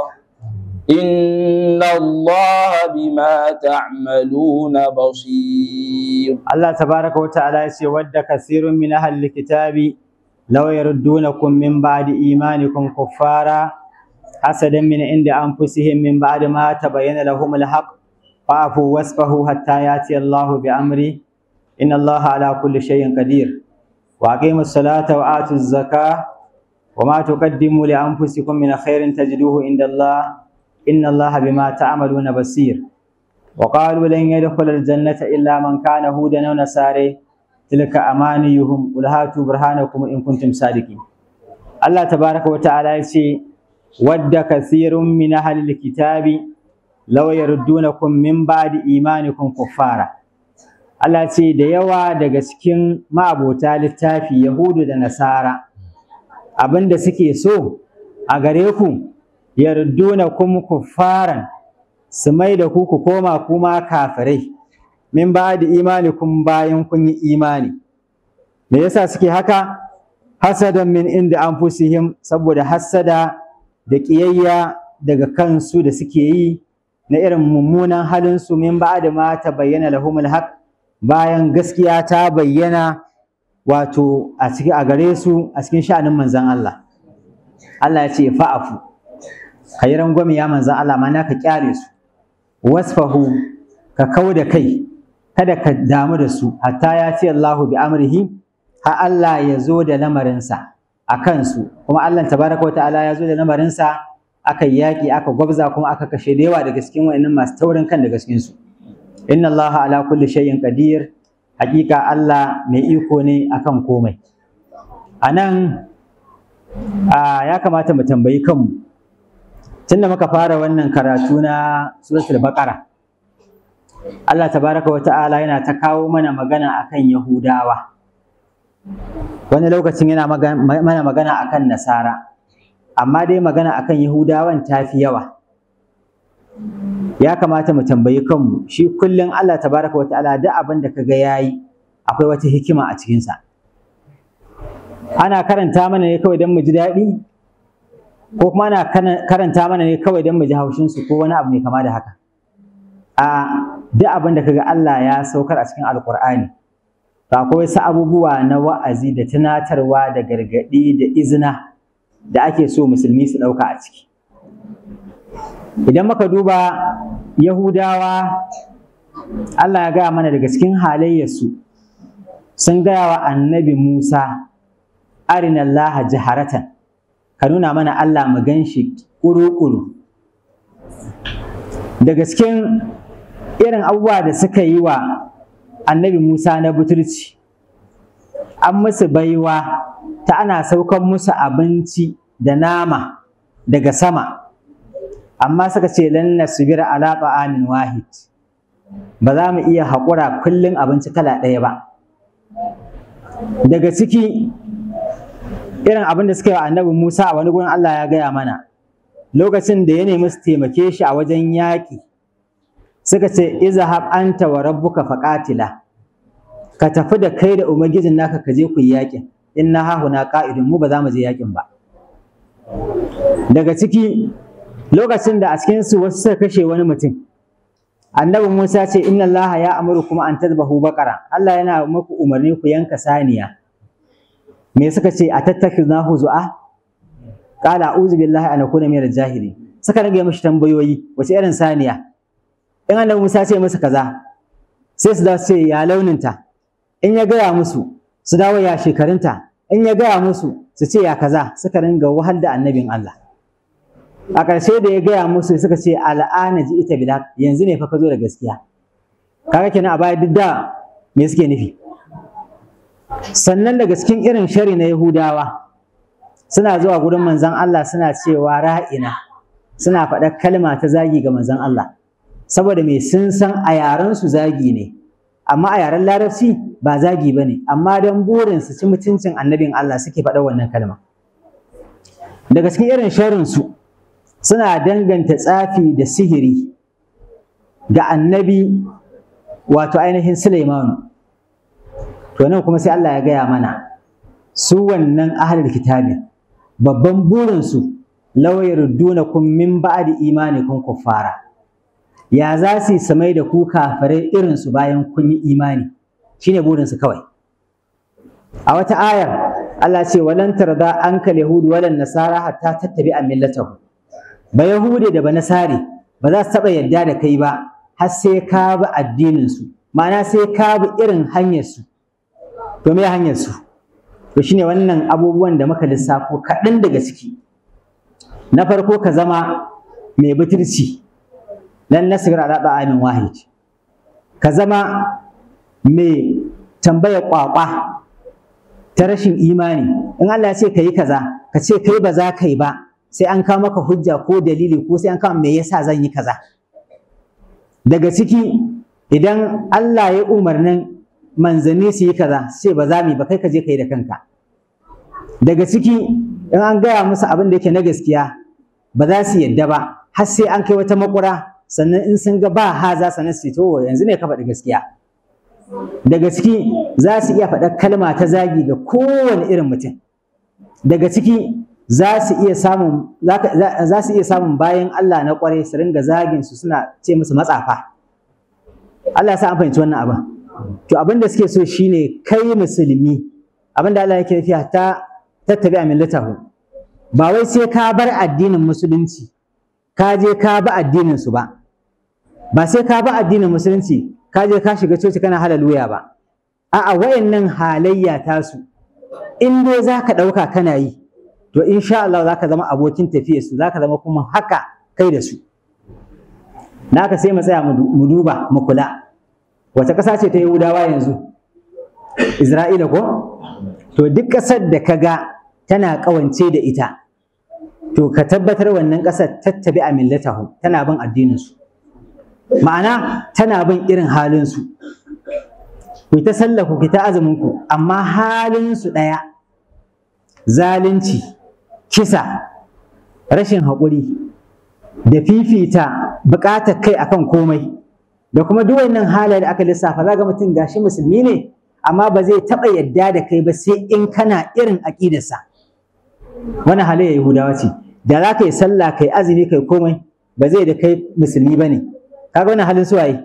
إن الله بما تعملون بصير Allah tabaraka wa ta'ala ya ce wadda kasirun min ahli kitabi law yaruddunakum min ba'di imanikum kuffara hasadan min inda anfusihim min ba'di ma tabayyana lahum al-haqq fa'fu wasfahu hatta yati Allahu bi amri inna Allaha ala kulli shay'in qadir wa aqimus salata wa atuz zakah wa ma tuqaddimu li anfusikum min khairin tajiduhu inda Allah inna Allaha bima ta'maluna basir وقالوا لن يدخل الجنة إلا من كان هودا أو نصارى تلك أمانيهم قل هاتوا برهانكم إن كنتم صادقين الله تبارك وتعالى يقول ود كثير من أهل الكتاب لو يردونكم من بعد إيمانكم كفارا Allah ce da yawa daga cikin ma'abota littafi Yahudu da Nasara abinda suke so a gare ku yardunakum kuffaran su mai da ku ku koma kuma kafirai min ba da imani kun bayan kun yi imani me yasa suke haka hasadan min inda an fusihim saboda hasada da ƙiyayya daga kansu da suke yi na irin mummunan halinsu min ba da ma ta bayyana lahumul haq bayan gaskiya ta bayyana wato a cikin a gare su a cikin sha'anin manzon Allah Allah ya ce fa'afu kayi rangwame ya manzon Allah ma ka kyale su wasfahu ka kau da kai kada ka damu da su hatta ya ce Allahu bi amrihi ha Allah ya zo da lamarinsa a kansu kuma Allah tabaraka wa ta'ala ya zo da lamarinsa aka yaƙi aka gwabza kuma aka kashe da yawa daga cikin wa'annan masu taurin kan daga cikin su inna Allah ala kulli shay'in qadir hakika Allah mai iko ne akan komai anan ya kamata mu tambayi kanmu tunda muka fara wannan karatu na suratul baqara Allah tabaraka wa ta'ala yana ta kawo mana magana akan yahudawa wani lokacin yana mana magana akan nasara amma dai magana akan yahudawan ta fi yawa ya kamata mu tambayi kanmu shi kullum Allah tabaraka wa ta'ala duk abin da kaga yayi akwai wata hikima a cikinsa ana karanta mana ne kawai don mu ji daɗi ko kuma ana karanta mana ne kawai don mu ji haushinsu ko wani abu mai kama da haka a duk abin da kaga Allah ya saukar a cikin alkur'ani to akwai wasu abubuwa na wa'azi da tunatarwa da gargaɗi da izina da ake so musulmi su ɗauka a ciki idan muka duba yahudawa Allah ya gaya mana daga cikin halayyarsu sun gaya wa annabi Musa arinallaha jaharatan ka nuna mana Allah mu gan shi ƙuru-ƙuru daga cikin irin abubuwa da suka yi wa annabi Musa na butulci an musu baiwa ta ana saukan musu abinci da nama daga sama amma suka ce lan nasbira ala ta'amin wahid ba za mu iya haƙura kullum abinci kala ɗaya ba daga ciki irin abin da suka yi wa annabi Musa a wani gurin Allah ya gaya mana lokacin da ya nemi su taimake shi a wajen yaƙi suka ce izhab anta wa rabbuka faqatila ka tafi da kai da ubangijin naka ka je ku yi yaƙin inna hahuna qa'idun mu ba za mu je yaƙin ba daga ciki lokacin da a cikin su wasu suka kashe wani mutum annabi Musa ce inna Allah ya amuru kuma an tadbahu baqara Allah yana muku umarni ku yanka saniya me suka ce a tattakhidnahu zu'a qala a'udhu billahi an akuna minal jahili suka rage mishi tambayoyi wace irin saniya in annabi Musa ce musu kaza sai su dawo ce ya launinta in ya gaya musu su dawo ya shekarunta in ya gaya musu su ce ya kaza suka ringa wahal da annabin Allah a ƙarshe da ya gaya musu suka ce al'ana ji ita bila yanzu ne fa ka zo da gaskiya kaga kenan a baya duk da me suke nufi sannan daga cikin irin shari na Yahudawa suna zuwa gurin manzon Allah suna cewa ra'ina suna faɗar kalma ta zagi ga manzon Allah saboda mai sun san a yaren su zagi ne amma a yaren larabci ba zagi ba ne amma don burin su ci mutuncin annabin Allah suke faɗa wannan kalma daga cikin irin sharrinsu suna danganta tsafi da sihiri ga annabi wato ainihin Suleimanu to nan kuma sai Allah ya gaya mana su wannan ahlul kitabi babban burinsu law yardunakum min ba'di imanikum kuffara ya za su samai da ku kafirai irin su bayan kun yi imani shine burinsu kawai a wata ayar Allah ce walan tarda ankal yahudu walan nasara hatta tattabi'a millatahu ba yahude da ba nasari ba za su taɓa yadda da kai ba har sai ka bi addinin su ma'ana sai ka bi irin hanyar su to me hanyar su to shine wannan abubuwan da muka lissafo kaɗan daga ciki na farko ka zama mai butulci lan nasir ala amin wahid ka zama mai tambaya kwakwa ta rashin imani in Allah ya ce ka yi kaza ka ce kai ba za ka yi ba sai an kawo maka hujja ko dalili ko sai an kawo me yasa zan yi kaza daga ciki idan Allah ya umarnin manzanni su yi kaza sai ba za mu yi ba kai ka je ka yi da kanka daga ciki in an gaya musu abin da yake na gaskiya ba za su yadda ba har sai an kai wata makura sannan in sun ga ba haza sannan su to yanzu ne ka faɗi gaskiya daga ciki za su iya faɗa kalma ta zagi ga kowane irin mutum daga ciki za su iya samun za su iya samun bayan Allah na ƙwarai su ringa zagin su suna ce musu matsafa Allah ya sa an fahimci wannan abin to abin da suke so shine kai musulmi abin da Allah yake nufi ta tattabi a millatahu ba wai sai ka bar addinin musulunci ka je ka bi addinin su ba ba sai ka bi addinin musulunci ka je ka shiga coci kana halaluya ba a'a wayannan halayya tasu in dai zaka dauka kana yi to insha Allah zaka zama abokin tafiyar su zaka zama kuma haka kai da su naka sai mu tsaya mu duba mu kula wace ƙasa ce ta Yahudawa yanzu Isra'ila ko to duk ƙasar da ka ga tana ƙawance da ita to ka tabbatar wannan ƙasar tattabi a millatahu tana bin addininsu ma'ana tana bin irin halinsu ku ta sallaku ku ta azuminku amma halinsu ɗaya zalunci kisa rashin haƙuri da fifita buƙatar kai akan komai da kuma duk wannan halaye da aka lissafa za ga mutum gashi musulmi ne amma ba zai taɓa yadda da kai ba sai in kana irin aƙidarsa wani halayya yahudawa ce da za ka yi sallah kai azumi kai komai ba zai da kai musulmi ba ne kaga wannan halin suwaye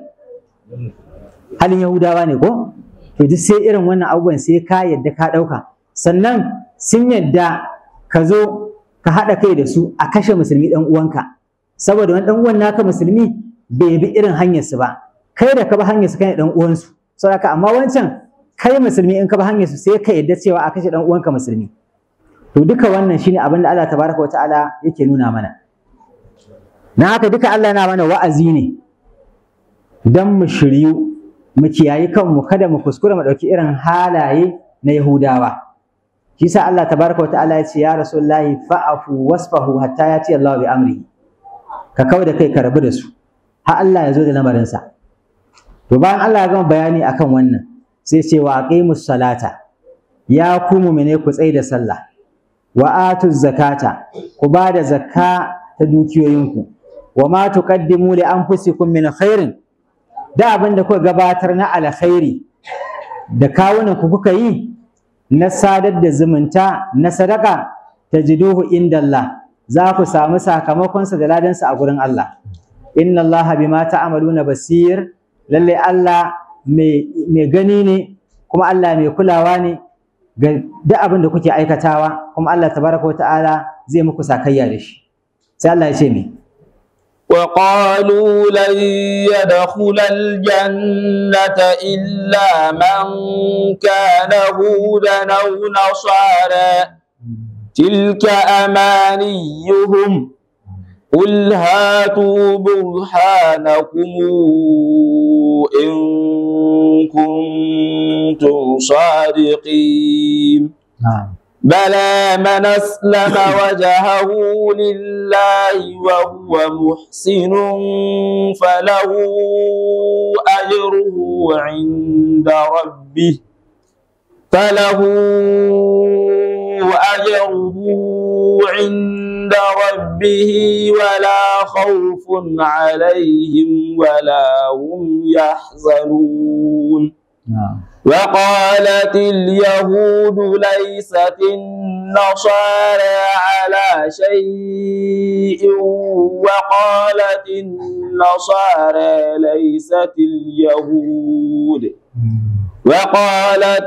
halin yahudawa ne ko to duk sai irin wannan abubuwan sai ka yadda ka ɗauka sannan sun yadda ka zo ka haɗa kai da su a kashe musulmi ɗan uwanka saboda wani ɗan uwan naka musulmi bai bi irin hanyarsu ba kai da ka bi hanyarsu kai ɗan uwansu saboda amma wancan kai musulmi in ka bi hanyarsu sai ka yadda cewa a kashe ɗan uwanka musulmi to duka wannan shine abin da Allah tabaraka wataala yake nuna mana na haka duka Allah yana mana wa'azi ne dan mu shiryu mu kiyayi kanmu kada mu kuskura mu ɗauki irin halaye na Yahudawa shi sa Allah tabaraka wataala ya ce ya rasulullahi fa'afu wasfahu hatta yati Allah bi amri ka kawo da kai ka rabu da su har Allah ya zo da lamarinsa to bayan Allah ya gama bayani akan wannan sai ce wa aqimus salata ya ku mu'mine ku tsai da sallah wa atuz zakata ku ba da zakka ta dukiyoyinku wa ma tuqaddimu li anfusikum min khairin da abin da kuka gabatar na alkhairi da kawunan ku kuka yi na sadar da zumunta na sadaka tajiduhu inda Allah za ku samu sakamakonsa da ladansa a gurin Allah inna Allah bima ta'maluna basir lalle Allah mai gani ne kuma Allah mai kulawa ne ga duk abin da kuke aikatawa kuma Allah tabaraka wa ta'ala zai muku sakayya da shi sai Allah ya ce me وقالوا لن يدخل الجنة إلا من كان هودا أو نصارى تلك أمانيهم قل هاتوا برهانكم إن كنتم صادقين na'am بلى من أسلم وجهه لله وهو محسن فله أجره عند ربه فله أجره عند ربه ولا خوف عليهم ولا هم يحزنون وقالت اليهود ليست النصارى على شيء وقالت النصارى ليست اليهود وقالت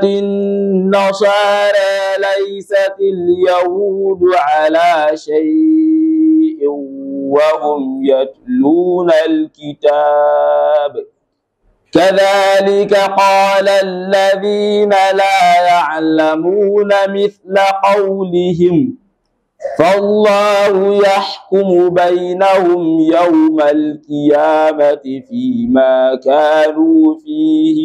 النصارى ليست اليهود على شيء وهم يتلون الكتاب كذلك قال الذين لا يعلمون مثل قولهم فالله يحكم بينهم يوم القيامة فيما كانوا فيه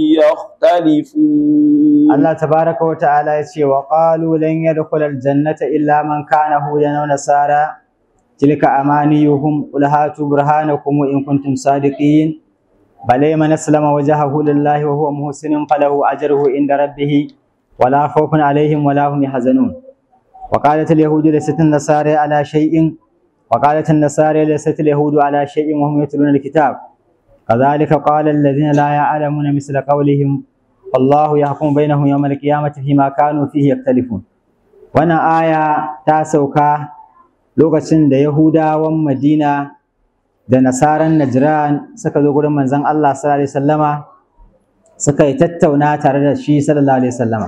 يختلفون Allah tabaraka wa ta'ala ya ce wa qalu lan yadkhula aljannata illa man kana hudan aw nasara tilka amaniyuhum qul hatu burhanakum in kuntum sadiqin bal man aslama wajhahu lillahi wa huwa muhsinun falahu ajruhu inda rabbih wala khawfun alaihim wala hum yahzanun wa qalat alyahudu laysat an-nasara ala shay'in wa qalat an-nasara laysat alyahudu ala shay'in wa hum yatluna alkitab كذلك قال الذين لا يعلمون مثل قولهم والله يحكم بينهم يوم القيامة فيما كانوا فيه يختلفون wannan aya ta sauka lokacin da Yahudawan Madina da nasaran Najran suka zo gurin manzon Allah sallallahu alaihi wasallama suka yi tattauna tare da shi sallallahu alaihi wasallama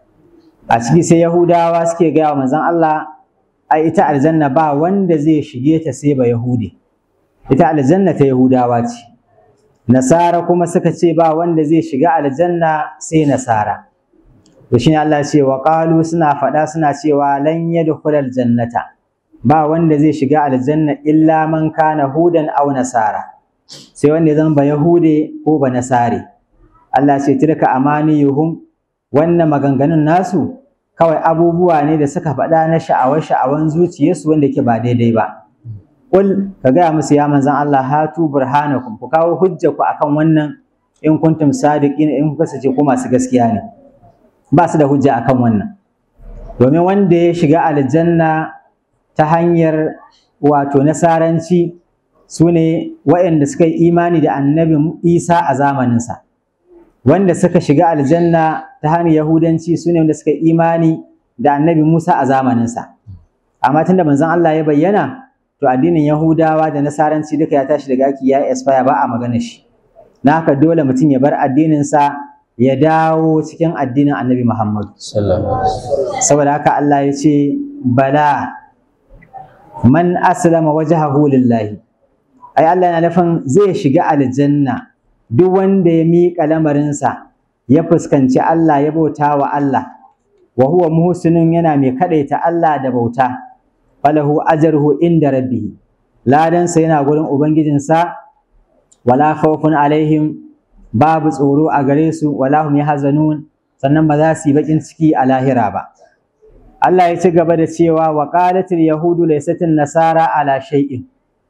a ciki sai Yahudawa suke gaya wa manzon Allah ai ita aljanna ba wanda zai shige ta sai ba Yahudi ita aljanna ta Yahudawa ce Nasara kuma suka ce ba wanda zai shiga aljanna sai Nasara. To shine Allah ya ce wa qalu suna faɗa suna cewa lan yadkhulal jannata ba wanda zai shiga aljanna illa man kana hudan aw nasara. Sai wanda ya zama ba Yahude ko ba Nasare. Allah ce tilka amaniyuhum wannan maganganun nasu kawai abubuwa ne da suka faɗa na sha'awar sha'awan zuciyarsu wanda yake ba daidai ba. Kul ka gaya musu ya manzan Allah hatu burhanakum ku kawo hujja ku akan wannan in kuntum sadiqin in kuka sace ku masu gaskiya ne ba su da hujja akan wannan domin wanda ya shiga aljanna ta hanyar wato nasaranci su ne waɗanda suka yi imani da annabi Isa a zamaninsa wanda suka shiga aljanna ta hanyar yahudanci su ne wanda suka yi imani da annabi Musa a zamaninsa amma tunda manzon Allah ya bayyana to addinin Yahudawa da Nasaranci duka ya tashi daga aiki ya expire ba a magana shi na haka dole mutum ya bar addinin sa ya dawo cikin addinin Annabi Muhammad saboda haka Allah ya ce bala man aslama wajhahu lillahi ai Allah yana nufin zai shiga aljanna duk wanda ya miƙa lamarinsa ya fuskanci Allah ya bauta wa Allah wa huwa muhsinun yana mai kadaita Allah da bauta falahu ajruhu inda rabbih ladansa yana gurin ubangijinsa wala khawfun alaihim babu tsoro a gare su wala hum yahzanun sannan ba za su yi bakin ciki a lahira ba Allah ya ci gaba da cewa wa qalatil yahudu laysatin nasara ala shay'in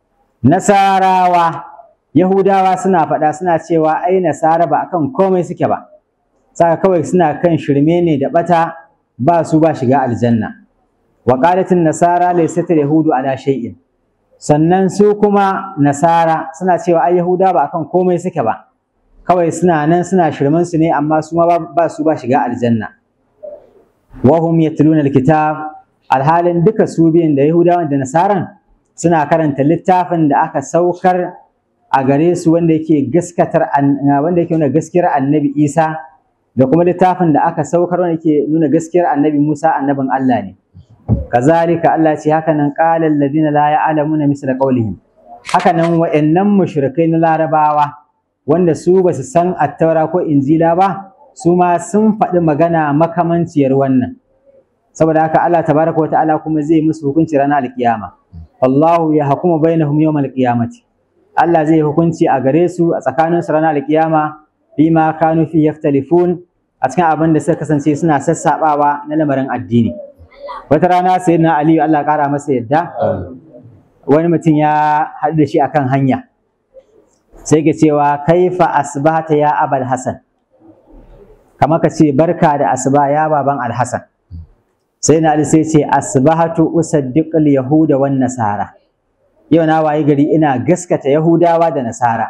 nasarawa yahudawa suna faɗa suna cewa ai nasara ba akan komai suke ba saka kawai suna kan shirme ne da bata ba su ba shiga aljanna wa qalatin nasara laysat yahudu ala shay'in sannan su kuma nasara suna cewa ai yahuda ba akan komai suke ba kawai suna nan suna shirman su ne amma su ma ba su ba shiga aljanna wa hum yatluna alkitab alhalin duka su biyan da yahudawan da nasaran suna karanta littafin da aka saukar a gare su wanda yake gaskatar wanda yake nuna gaskiyar annabi Isa da kuma littafin da aka saukar wanda yake nuna gaskiyar annabi Musa annabin Allah ne kazalika Allah ce haka nan qala alladhina la ya'lamuna misla qawlihim haka nan wa'annan mushrikai na larabawa wanda su ba su san attaura ko injila ba su ma sun faɗi magana makamanciyar wannan saboda haka Allah tabaraka wa ta'ala kuma zai musu hukunci ranar alkiyama wallahu ya hukuma bainahum yawmal qiyamati Allah zai hukunci a gare su a tsakanin su ranar alkiyama bima kanu fi yaftalifun a cikin abin da suka kasance suna sassabawa na lamarin addini wata rana sai na aliyu Allah ƙara masa yadda wani mutum ya haɗu da shi akan hanya sai ke cewa kaifa asbahta ya abal hasan kamar ka ce barka da asuba ya baban alhasan sai na ali sai ce asbahatu usaddiqul yahuda wan nasara yau na wayi gari ina gaskata yahudawa da nasara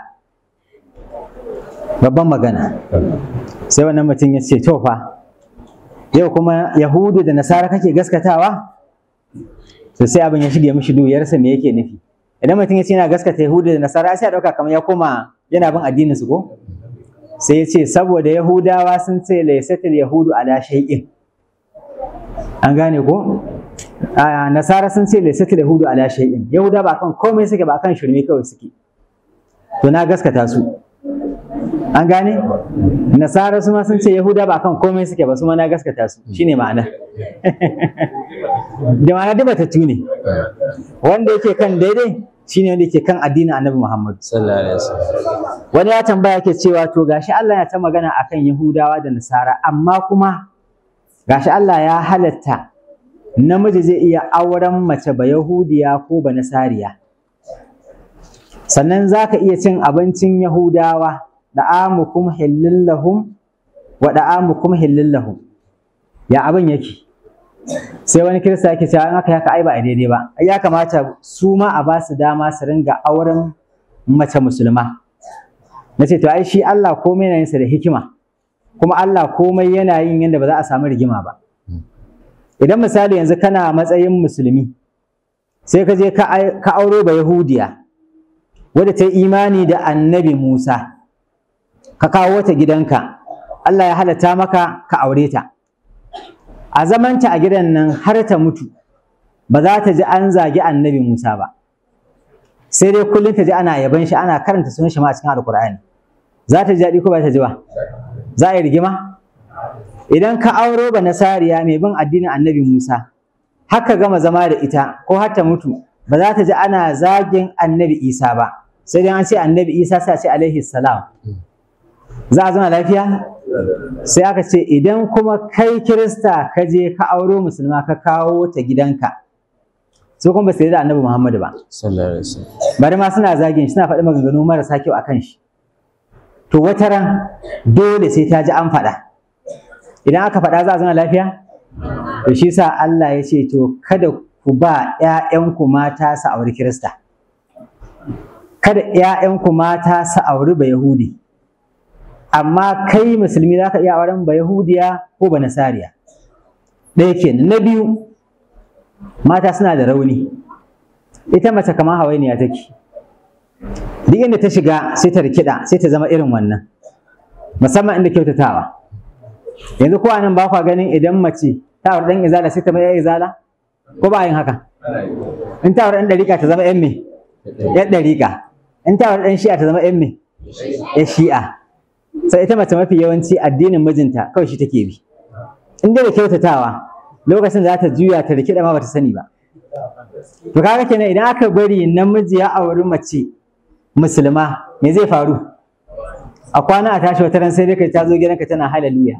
babban magana sai wannan mutum ya ce to fa yau kuma yahudu da nasara kake gaskatawa to sai abin ya shige mishi duyarsa me yake nufi idan mutum ya ce yana gaskata yahudu da nasara sai ya dauka kamar ya koma yana bin addinin su ko sai ya ce saboda yahudawa sun ce laysatul yahudu ala shay'in an gane ko a nasara sun ce laysatul yahudu ala shay'in yahuda ba kan komai suke ba kan shirme kawai suke to na gaskata su an gane nasara su ma sun ce yahuda ba kan komai suke ba su ma na gaskata su shine ma'ana da ma'ana duk batattu ne wanda yake kan daidai shine wanda yake kan addinin annabi muhammad sallallahu alaihi wasallam wani ya tambaya ke cewa to gashi Allah ya ta magana akan yahudawa da nasara amma kuma gashi Allah ya halatta namiji zai iya auren mace ba yahudiya ko ba nasariya sannan za ka iya cin abincin yahudawa da'amukum hillin lahum wa da'amukum hillin lahum ya abin yake sai wani kirista yake cewa in aka yaka ai ba a daidai ba ai ya kamata su ma a ba su dama su ringa auren mace musulma na ce to ai shi Allah komai yana yinsa da hikima kuma Allah komai yana yin yadda ba za a samu rigima ba idan misali yanzu kana matsayin musulmi sai ka je ka auro ba yahudiya wadda ta yi imani da annabi Musa ka kawo ta gidanka Allah ya halatta maka ka aure ta a zamanta a gidan nan har ta mutu ba za ta ji an zagi annabi Musa ba sai dai kullum ta ji ana yaban shi ana karanta sunan shi ma a cikin alkur'ani za ta ji daɗi ko ba ta ji ba za a yi rigima idan ka auro ba nasariya mai bin addinin annabi Musa haka gama zama da ita ko har ta mutu ba za ta ji ana zagin annabi Isa ba sai dai an ce annabi Isa sai a ce alaihi salam za a zama lafiya sai aka ce idan kuma kai kirista ka je ka auro musulma ka kawo ta gidanka su kuma ba su da annabi Muhammadu ba sallallahu alaihi wasallam bari ma suna zagin shi suna faɗi maganganu marasa kyau akan shi to wata ran dole sai ta ji an faɗa idan aka faɗa za a zama lafiya to shi sa Allah ya ce to kada ku ba ƴaƴanku mata su auri kirista kada ƴaƴanku mata su auri ba yahudi amma kai musulmi za ka iya auren ba yahudiya ko ba nasariya ɗaya kenan na biyu mata suna da rauni ita mace kamar hawainiya take duk inda ta shiga sai ta rikida sai ta zama irin wannan musamman inda kyautatawa yanzu ko nan ba kwa ganin idan mace ta aure dan izala sai ta mai izala ko ba yin haka in ta aure dan dariƙa ta zama yan me yan dariƙa in ta aure dan shi'a ta zama yan me yan shi'a sai ita mace mafi yawanci addinin mijinta kawai shi take bi in dai da kyautatawa lokacin da za ta juya ta rikida ma bata sani ba to kaga kenan idan aka bari namiji ya auri mace musulma me zai faru a kwana a tashi wata ran sai dai kai ta zo gidanka tana haleluya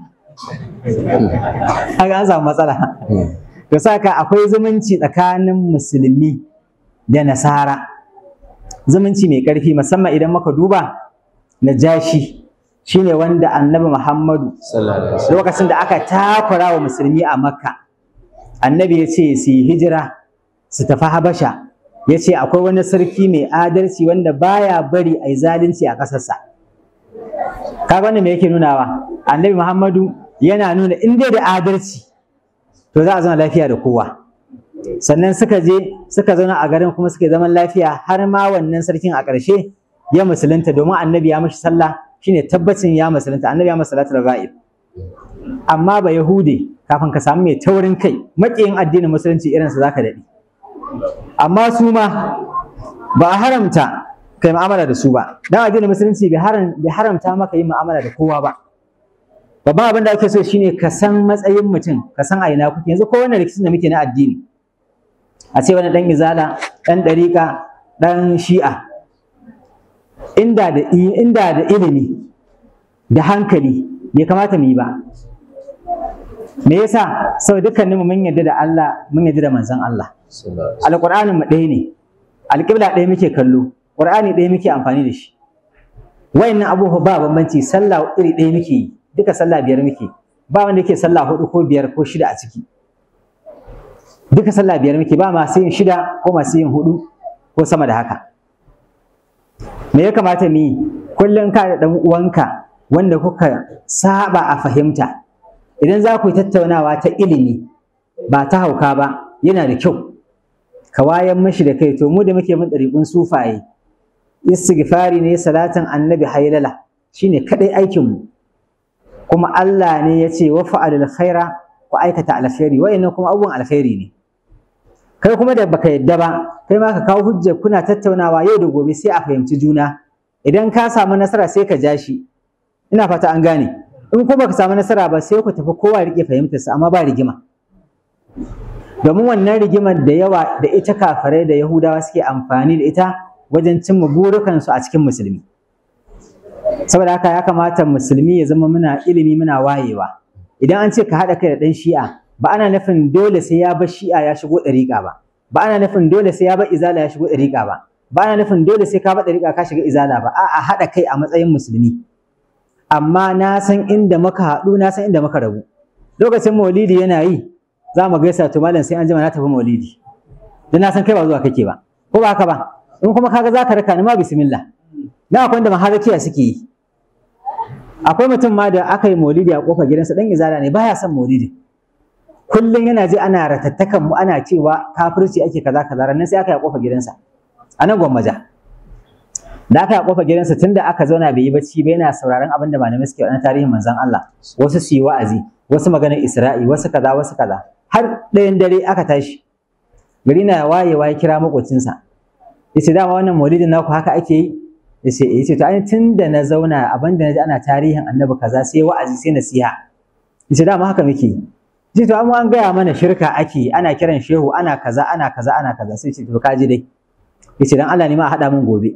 kaga an samu matsala to saka akwai zumunci tsakanin musulmi da nasara zumunci mai ƙarfi musamman idan muka duba najashi shine wanda annabi muhammadu sallallahu alaihi wasallam lokacin da aka takura wa musulmi a makka annabi ya ce su yi hijira su tafi habasha ya ce akwai wani sarki mai adalci wanda baya bari a yi zalunci a ƙasarsa kaga wannan me yake nunawa annabi muhammadu yana nuna in dai da adalci to za a zama lafiya da kowa sannan suka je suka zauna a garin kuma suka yi zaman lafiya har ma wannan sarkin a ƙarshe ya musulunta domin annabi ya mashi sallah shine tabbacin ya musulunta annabi ya masa salatul ghaib amma ba yahude kafin ka samu mai taurin kai maƙiyin addinin musulunci irinsa zaka daɗe amma su ma ba a haramta kai mu'amala da su ba dan addinin musulunci bai haram bai haramta maka yin mu'amala da kowa ba babban abin da ake so shine ka san matsayin mutum ka san a ina kuke yanzu ko wannan rikicin da muke na addini a ce wani dan izala dan dariƙa dan shi'a inda da inda da ilimi da hankali bai kamata mu yi ba me yasa sau dukkanin mu mun yarda da Allah mun yarda da manzon Allah sallallahu alqur'anin mu ɗaya ne alƙibla ɗaya muke kallo qur'ani ɗaya muke amfani da shi wayannan abubuwa ba bambanci sallah iri ɗaya muke yi duka sallah biyar muke ba wanda yake sallah hudu ko biyar ko shida a ciki duka sallah biyar muke ba masu yin shida ko masu yin hudu ko sama da haka me ya kamata mu yi kullum ka da ɗan uwanka wanda kuka saba a fahimta idan za ku yi tattaunawa ta ilimi ba ta hauka ba yana da kyau ka wayan mashi da kai to mu da muke mun ɗariƙun sufaye istighfari ne salatin annabi hailala shine kadai aikin mu kuma Allah ne ya ce wa fa'alul khaira ku aikata alkhairi wa'annan kuma abubuwan alkhairi ne kai kuma da baka yadda ba kai ma ka kawo hujja kuna tattaunawa yau da gobe sai a fahimci juna idan ka samu nasara sai ka ja shi ina fata an gane in kuma baka samu nasara ba sai ku tafi kowa rike fahimtarsa amma ba rigima domin wannan rigimar da yawa da ita kafirai da yahudawa suke amfani da ita wajen cimma burukansu a cikin musulmi saboda haka ya kamata musulmi ya zama muna ilimi muna wayewa idan an ce ka haɗa kai da ɗan shi'a ba ana nufin dole sai ya bar shi'a ya shigo ɗariƙa ba ba ana nufin dole sai ya bar izala ya shigo ɗariƙa ba ba ana nufin dole sai ka bar ɗariƙa ka shiga izala ba a'a haɗa kai a matsayin musulmi amma na san inda muka haɗu na san inda muka rabu lokacin maulidi yana yi za mu gaisa to malam sai an jima na tafi maulidi dan na san kai ba zuwa kake ba ko ba haka ba in kuma kaga za ka raka ni ma bismillah na akwai wanda maharakiya suke yi akwai mutum ma da aka yi maulidi a kofar gidansa dan izala ne baya son maulidi kullum yana ji ana ratattakan mu ana cewa kafirci ake kaza kaza ranan sai aka yi a kofar gidansa a nan gwammaja da aka yi a kofar gidansa tunda aka zauna bai yi bacci ba yana sauraron abin da malamai suke wani tarihin manzon Allah wasu su yi wa'azi wasu maganar Isra'i wasu kaza wasu kaza har ɗayan dare aka tashi gari na wayewa ya kira makocinsa yace dama wannan maulidin naku haka ake yi yace eh yace to ai tun da na zauna abin da naji ana tarihin annabi kaza sai wa'azi sai nasiha yace dama haka muke yi yace to amma an gaya mana shirka ake ana kiran shehu ana kaza ana kaza ana kaza sai yace to kaji dai yace dan Allah ne ma a haɗa min gobe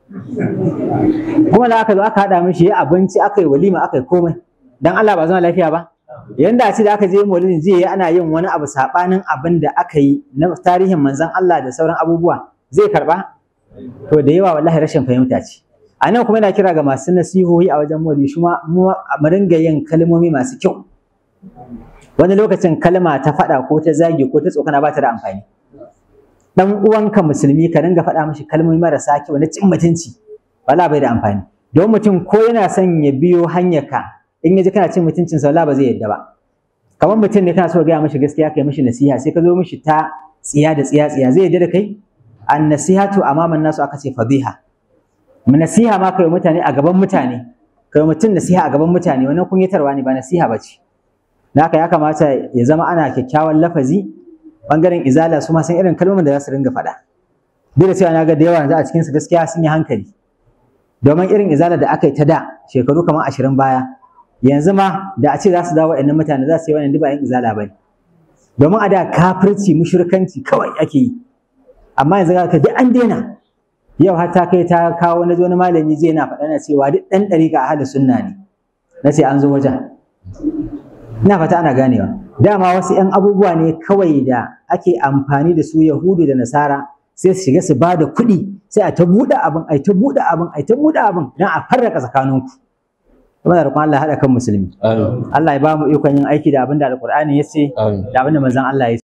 kuma da aka zo aka haɗa mishi ya abinci aka yi walima aka yi komai dan Allah ba zama lafiya ba yanda a ce da aka je maulidin jiya ana yin wani abu sabanin abin da aka yi na tarihin manzon Allah da sauran abubuwa zai karba to da yawa wallahi rashin fahimta ce a nan kuma yana kira ga masu nasihohi a wajen maulidi shi ma mu ringa yin kalmomi masu kyau wani lokacin kalma ta faɗa ko ta zagi ko ta tsokana ba ta da amfani dan uwanka musulmi ka ringa faɗa mishi kalmomi marasa kyau na cin mutunci wala bai da amfani don mutum ko yana son ya biyo hanyarka in ya ji kana cin mutuncin sa ba zai yadda ba kamar mutum ne kana so gaya mishi gaskiya kai mishi nasiha sai ka zo mishi ta tsiya da tsiya tsiya zai yadda da kai an nasihatu amaman nasu aka ce fadiha nasiha ma kai mutane a gaban mutane kai mutum nasiha a gaban mutane wannan kunyatarwa ne ba nasiha ba ce da haka ya kamata ya zama ana kyakkyawan lafazi bangaren izala su ma san irin kalmomin da za su ringa faɗa duk da cewa na ga da yawa yanzu a cikin su gaskiya sun yi hankali domin irin izala da aka yi ta da shekaru kamar ashirin baya yanzu ma da a ce za su dawo wa'annan mutane za su yi wannan duba yan izala bane domin a da kafirci mushrikanci kawai ake yi amma yanzu ga ka duk an daina yau har ta kai ta kawo na wani malami zai na faɗa na cewa duk ɗan ɗariƙa ahli sunna ne na ce an zo wajen ina fata ana ganewa dama wasu 'yan abubuwa ne kawai da ake amfani da su yahudu da nasara sai su shiga su ba da kuɗi sai a ta buɗe abin a ta buɗe abin a ta buɗe abin don a farraka tsakaninku kuma da roƙon Allah haɗa kan musulmi Allah ya ba mu ikon yin aiki da abin da alƙur'ani ya ce da abin da manzon Allah ya ce